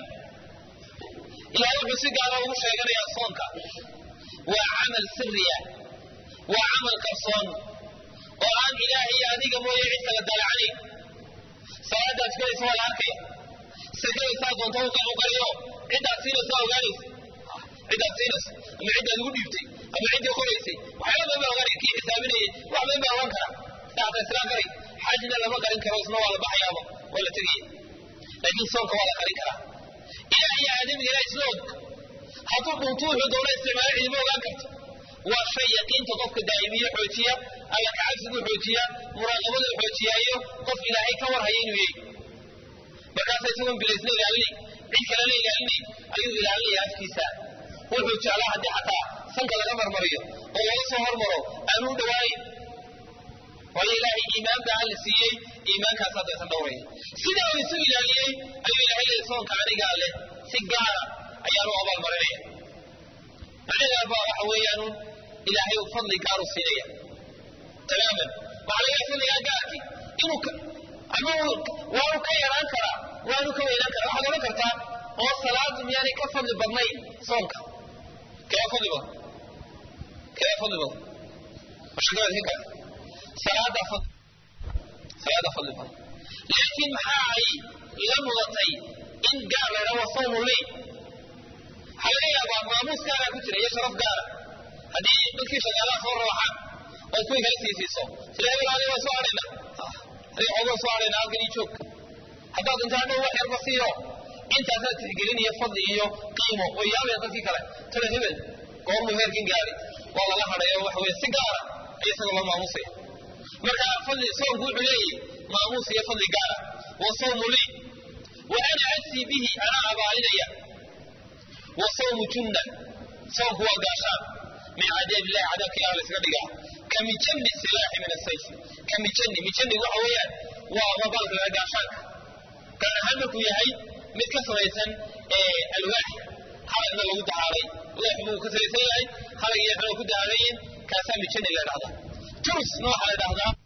ilahay wuxuu si gaara ugu sheeganayaa soonka waa camal siriya waa camal qarsoon oo aan ilaahay iyo adiga mooye cid kala daalacanayn salaadaad tukanaysa waa la arkaya sakadaysaa doonta u qariyo ciddaad siinaysa ogaanaysa ciddaad siinaysa ama ciddaad ugu dhiibtay ama ciddii qoraysay waxyaala badan baa ogaanaya kii xisaabinayay wax badan baa ogaan kara daata islaan qaray xajna lama qarin karo isna waa la baxayaaba waa la tegaya laakiin soonka waa la qarin karaa ilaah iyo aadamiga ilaah isla og hadduu dhuntu wuxuu doona isticmaalo cidima ogaan karto waa shay yaqiinta qofka daa'imiye xoojiya alla kacabsigu xoojiya muraaqabadu xoojiyaayo qof ilaahay ka warhaya inuu yahay markaasa isagoon bilaysna ilaalinay cid kalena ilaalinay ayuu ilaalinaya afkiisa wuxuu jeclaa haddii xataa sanka laga marmariyo oo laga soo hormaro aanu u dhawaayin waayo ilaahay iimaan baa alla siiyey iimaankaas haddaysan dhowraya sidaa uu isu ilaaliyey ayuu ilahay leeyay soonka anigaa leh si gaara ayaanu abaalmarinaya macnaheeda baa waxa weeyaanu ilaahay uu fadli gaaru siinaya tamaaman waxaa laga fadligaa gaarki inuu ama waanu ka yaraan karaa waanu ka weynaan karaa waxaad odhan kartaa oo salaadu miyaanay ka fadli badnayn soonka kee fadli badan kee fadli badan mashakadaad ka kale salaada fadli salaada fadli badan laakiin maxaa ay ila mudatay in gaar la yidhaha wasawmu lii waxaa laga yaabaa maamuus gaaraa ku jira iyo sharaf gaara haddii dadkii shaqaalaha soo rawaxaan oo kuwii kala siisiiso sila hebel adiga waa soo hadhayna adiga xoogaa soo hadhayna halkan ii joog haddaad intaa dhow wax yarba siiyo intaasaa tixgelin iyo fadli iyo qiimo way yaabaya dadkii kale tala hebel goormuu heerkin gaari waa lala hadhayo waxa weye si gaara ay isaga loo maamusaya marka fadli soonku wuxuu leeyahy maamuus iyo fadli gaara wa sawmu lii wa ana ajsii bihi anaa abaalinaya wa sawmu junna soonku waa gaashaan min cadaab illahi cadaabka ilaha laysaga dhigaa ka mijani silaaxi min asayf ka mijani mijani waxa weeyaan waa mabaalka laga gaashaanka gaar ahaan markuu yahay mid ka samaysan alwaax halagna lagu dahaaray loox buu ka samaysan yahay halag iyo xuna ku dahaarayin kaasaa mijani la dhahdaa turusna waxaa la dhahdaa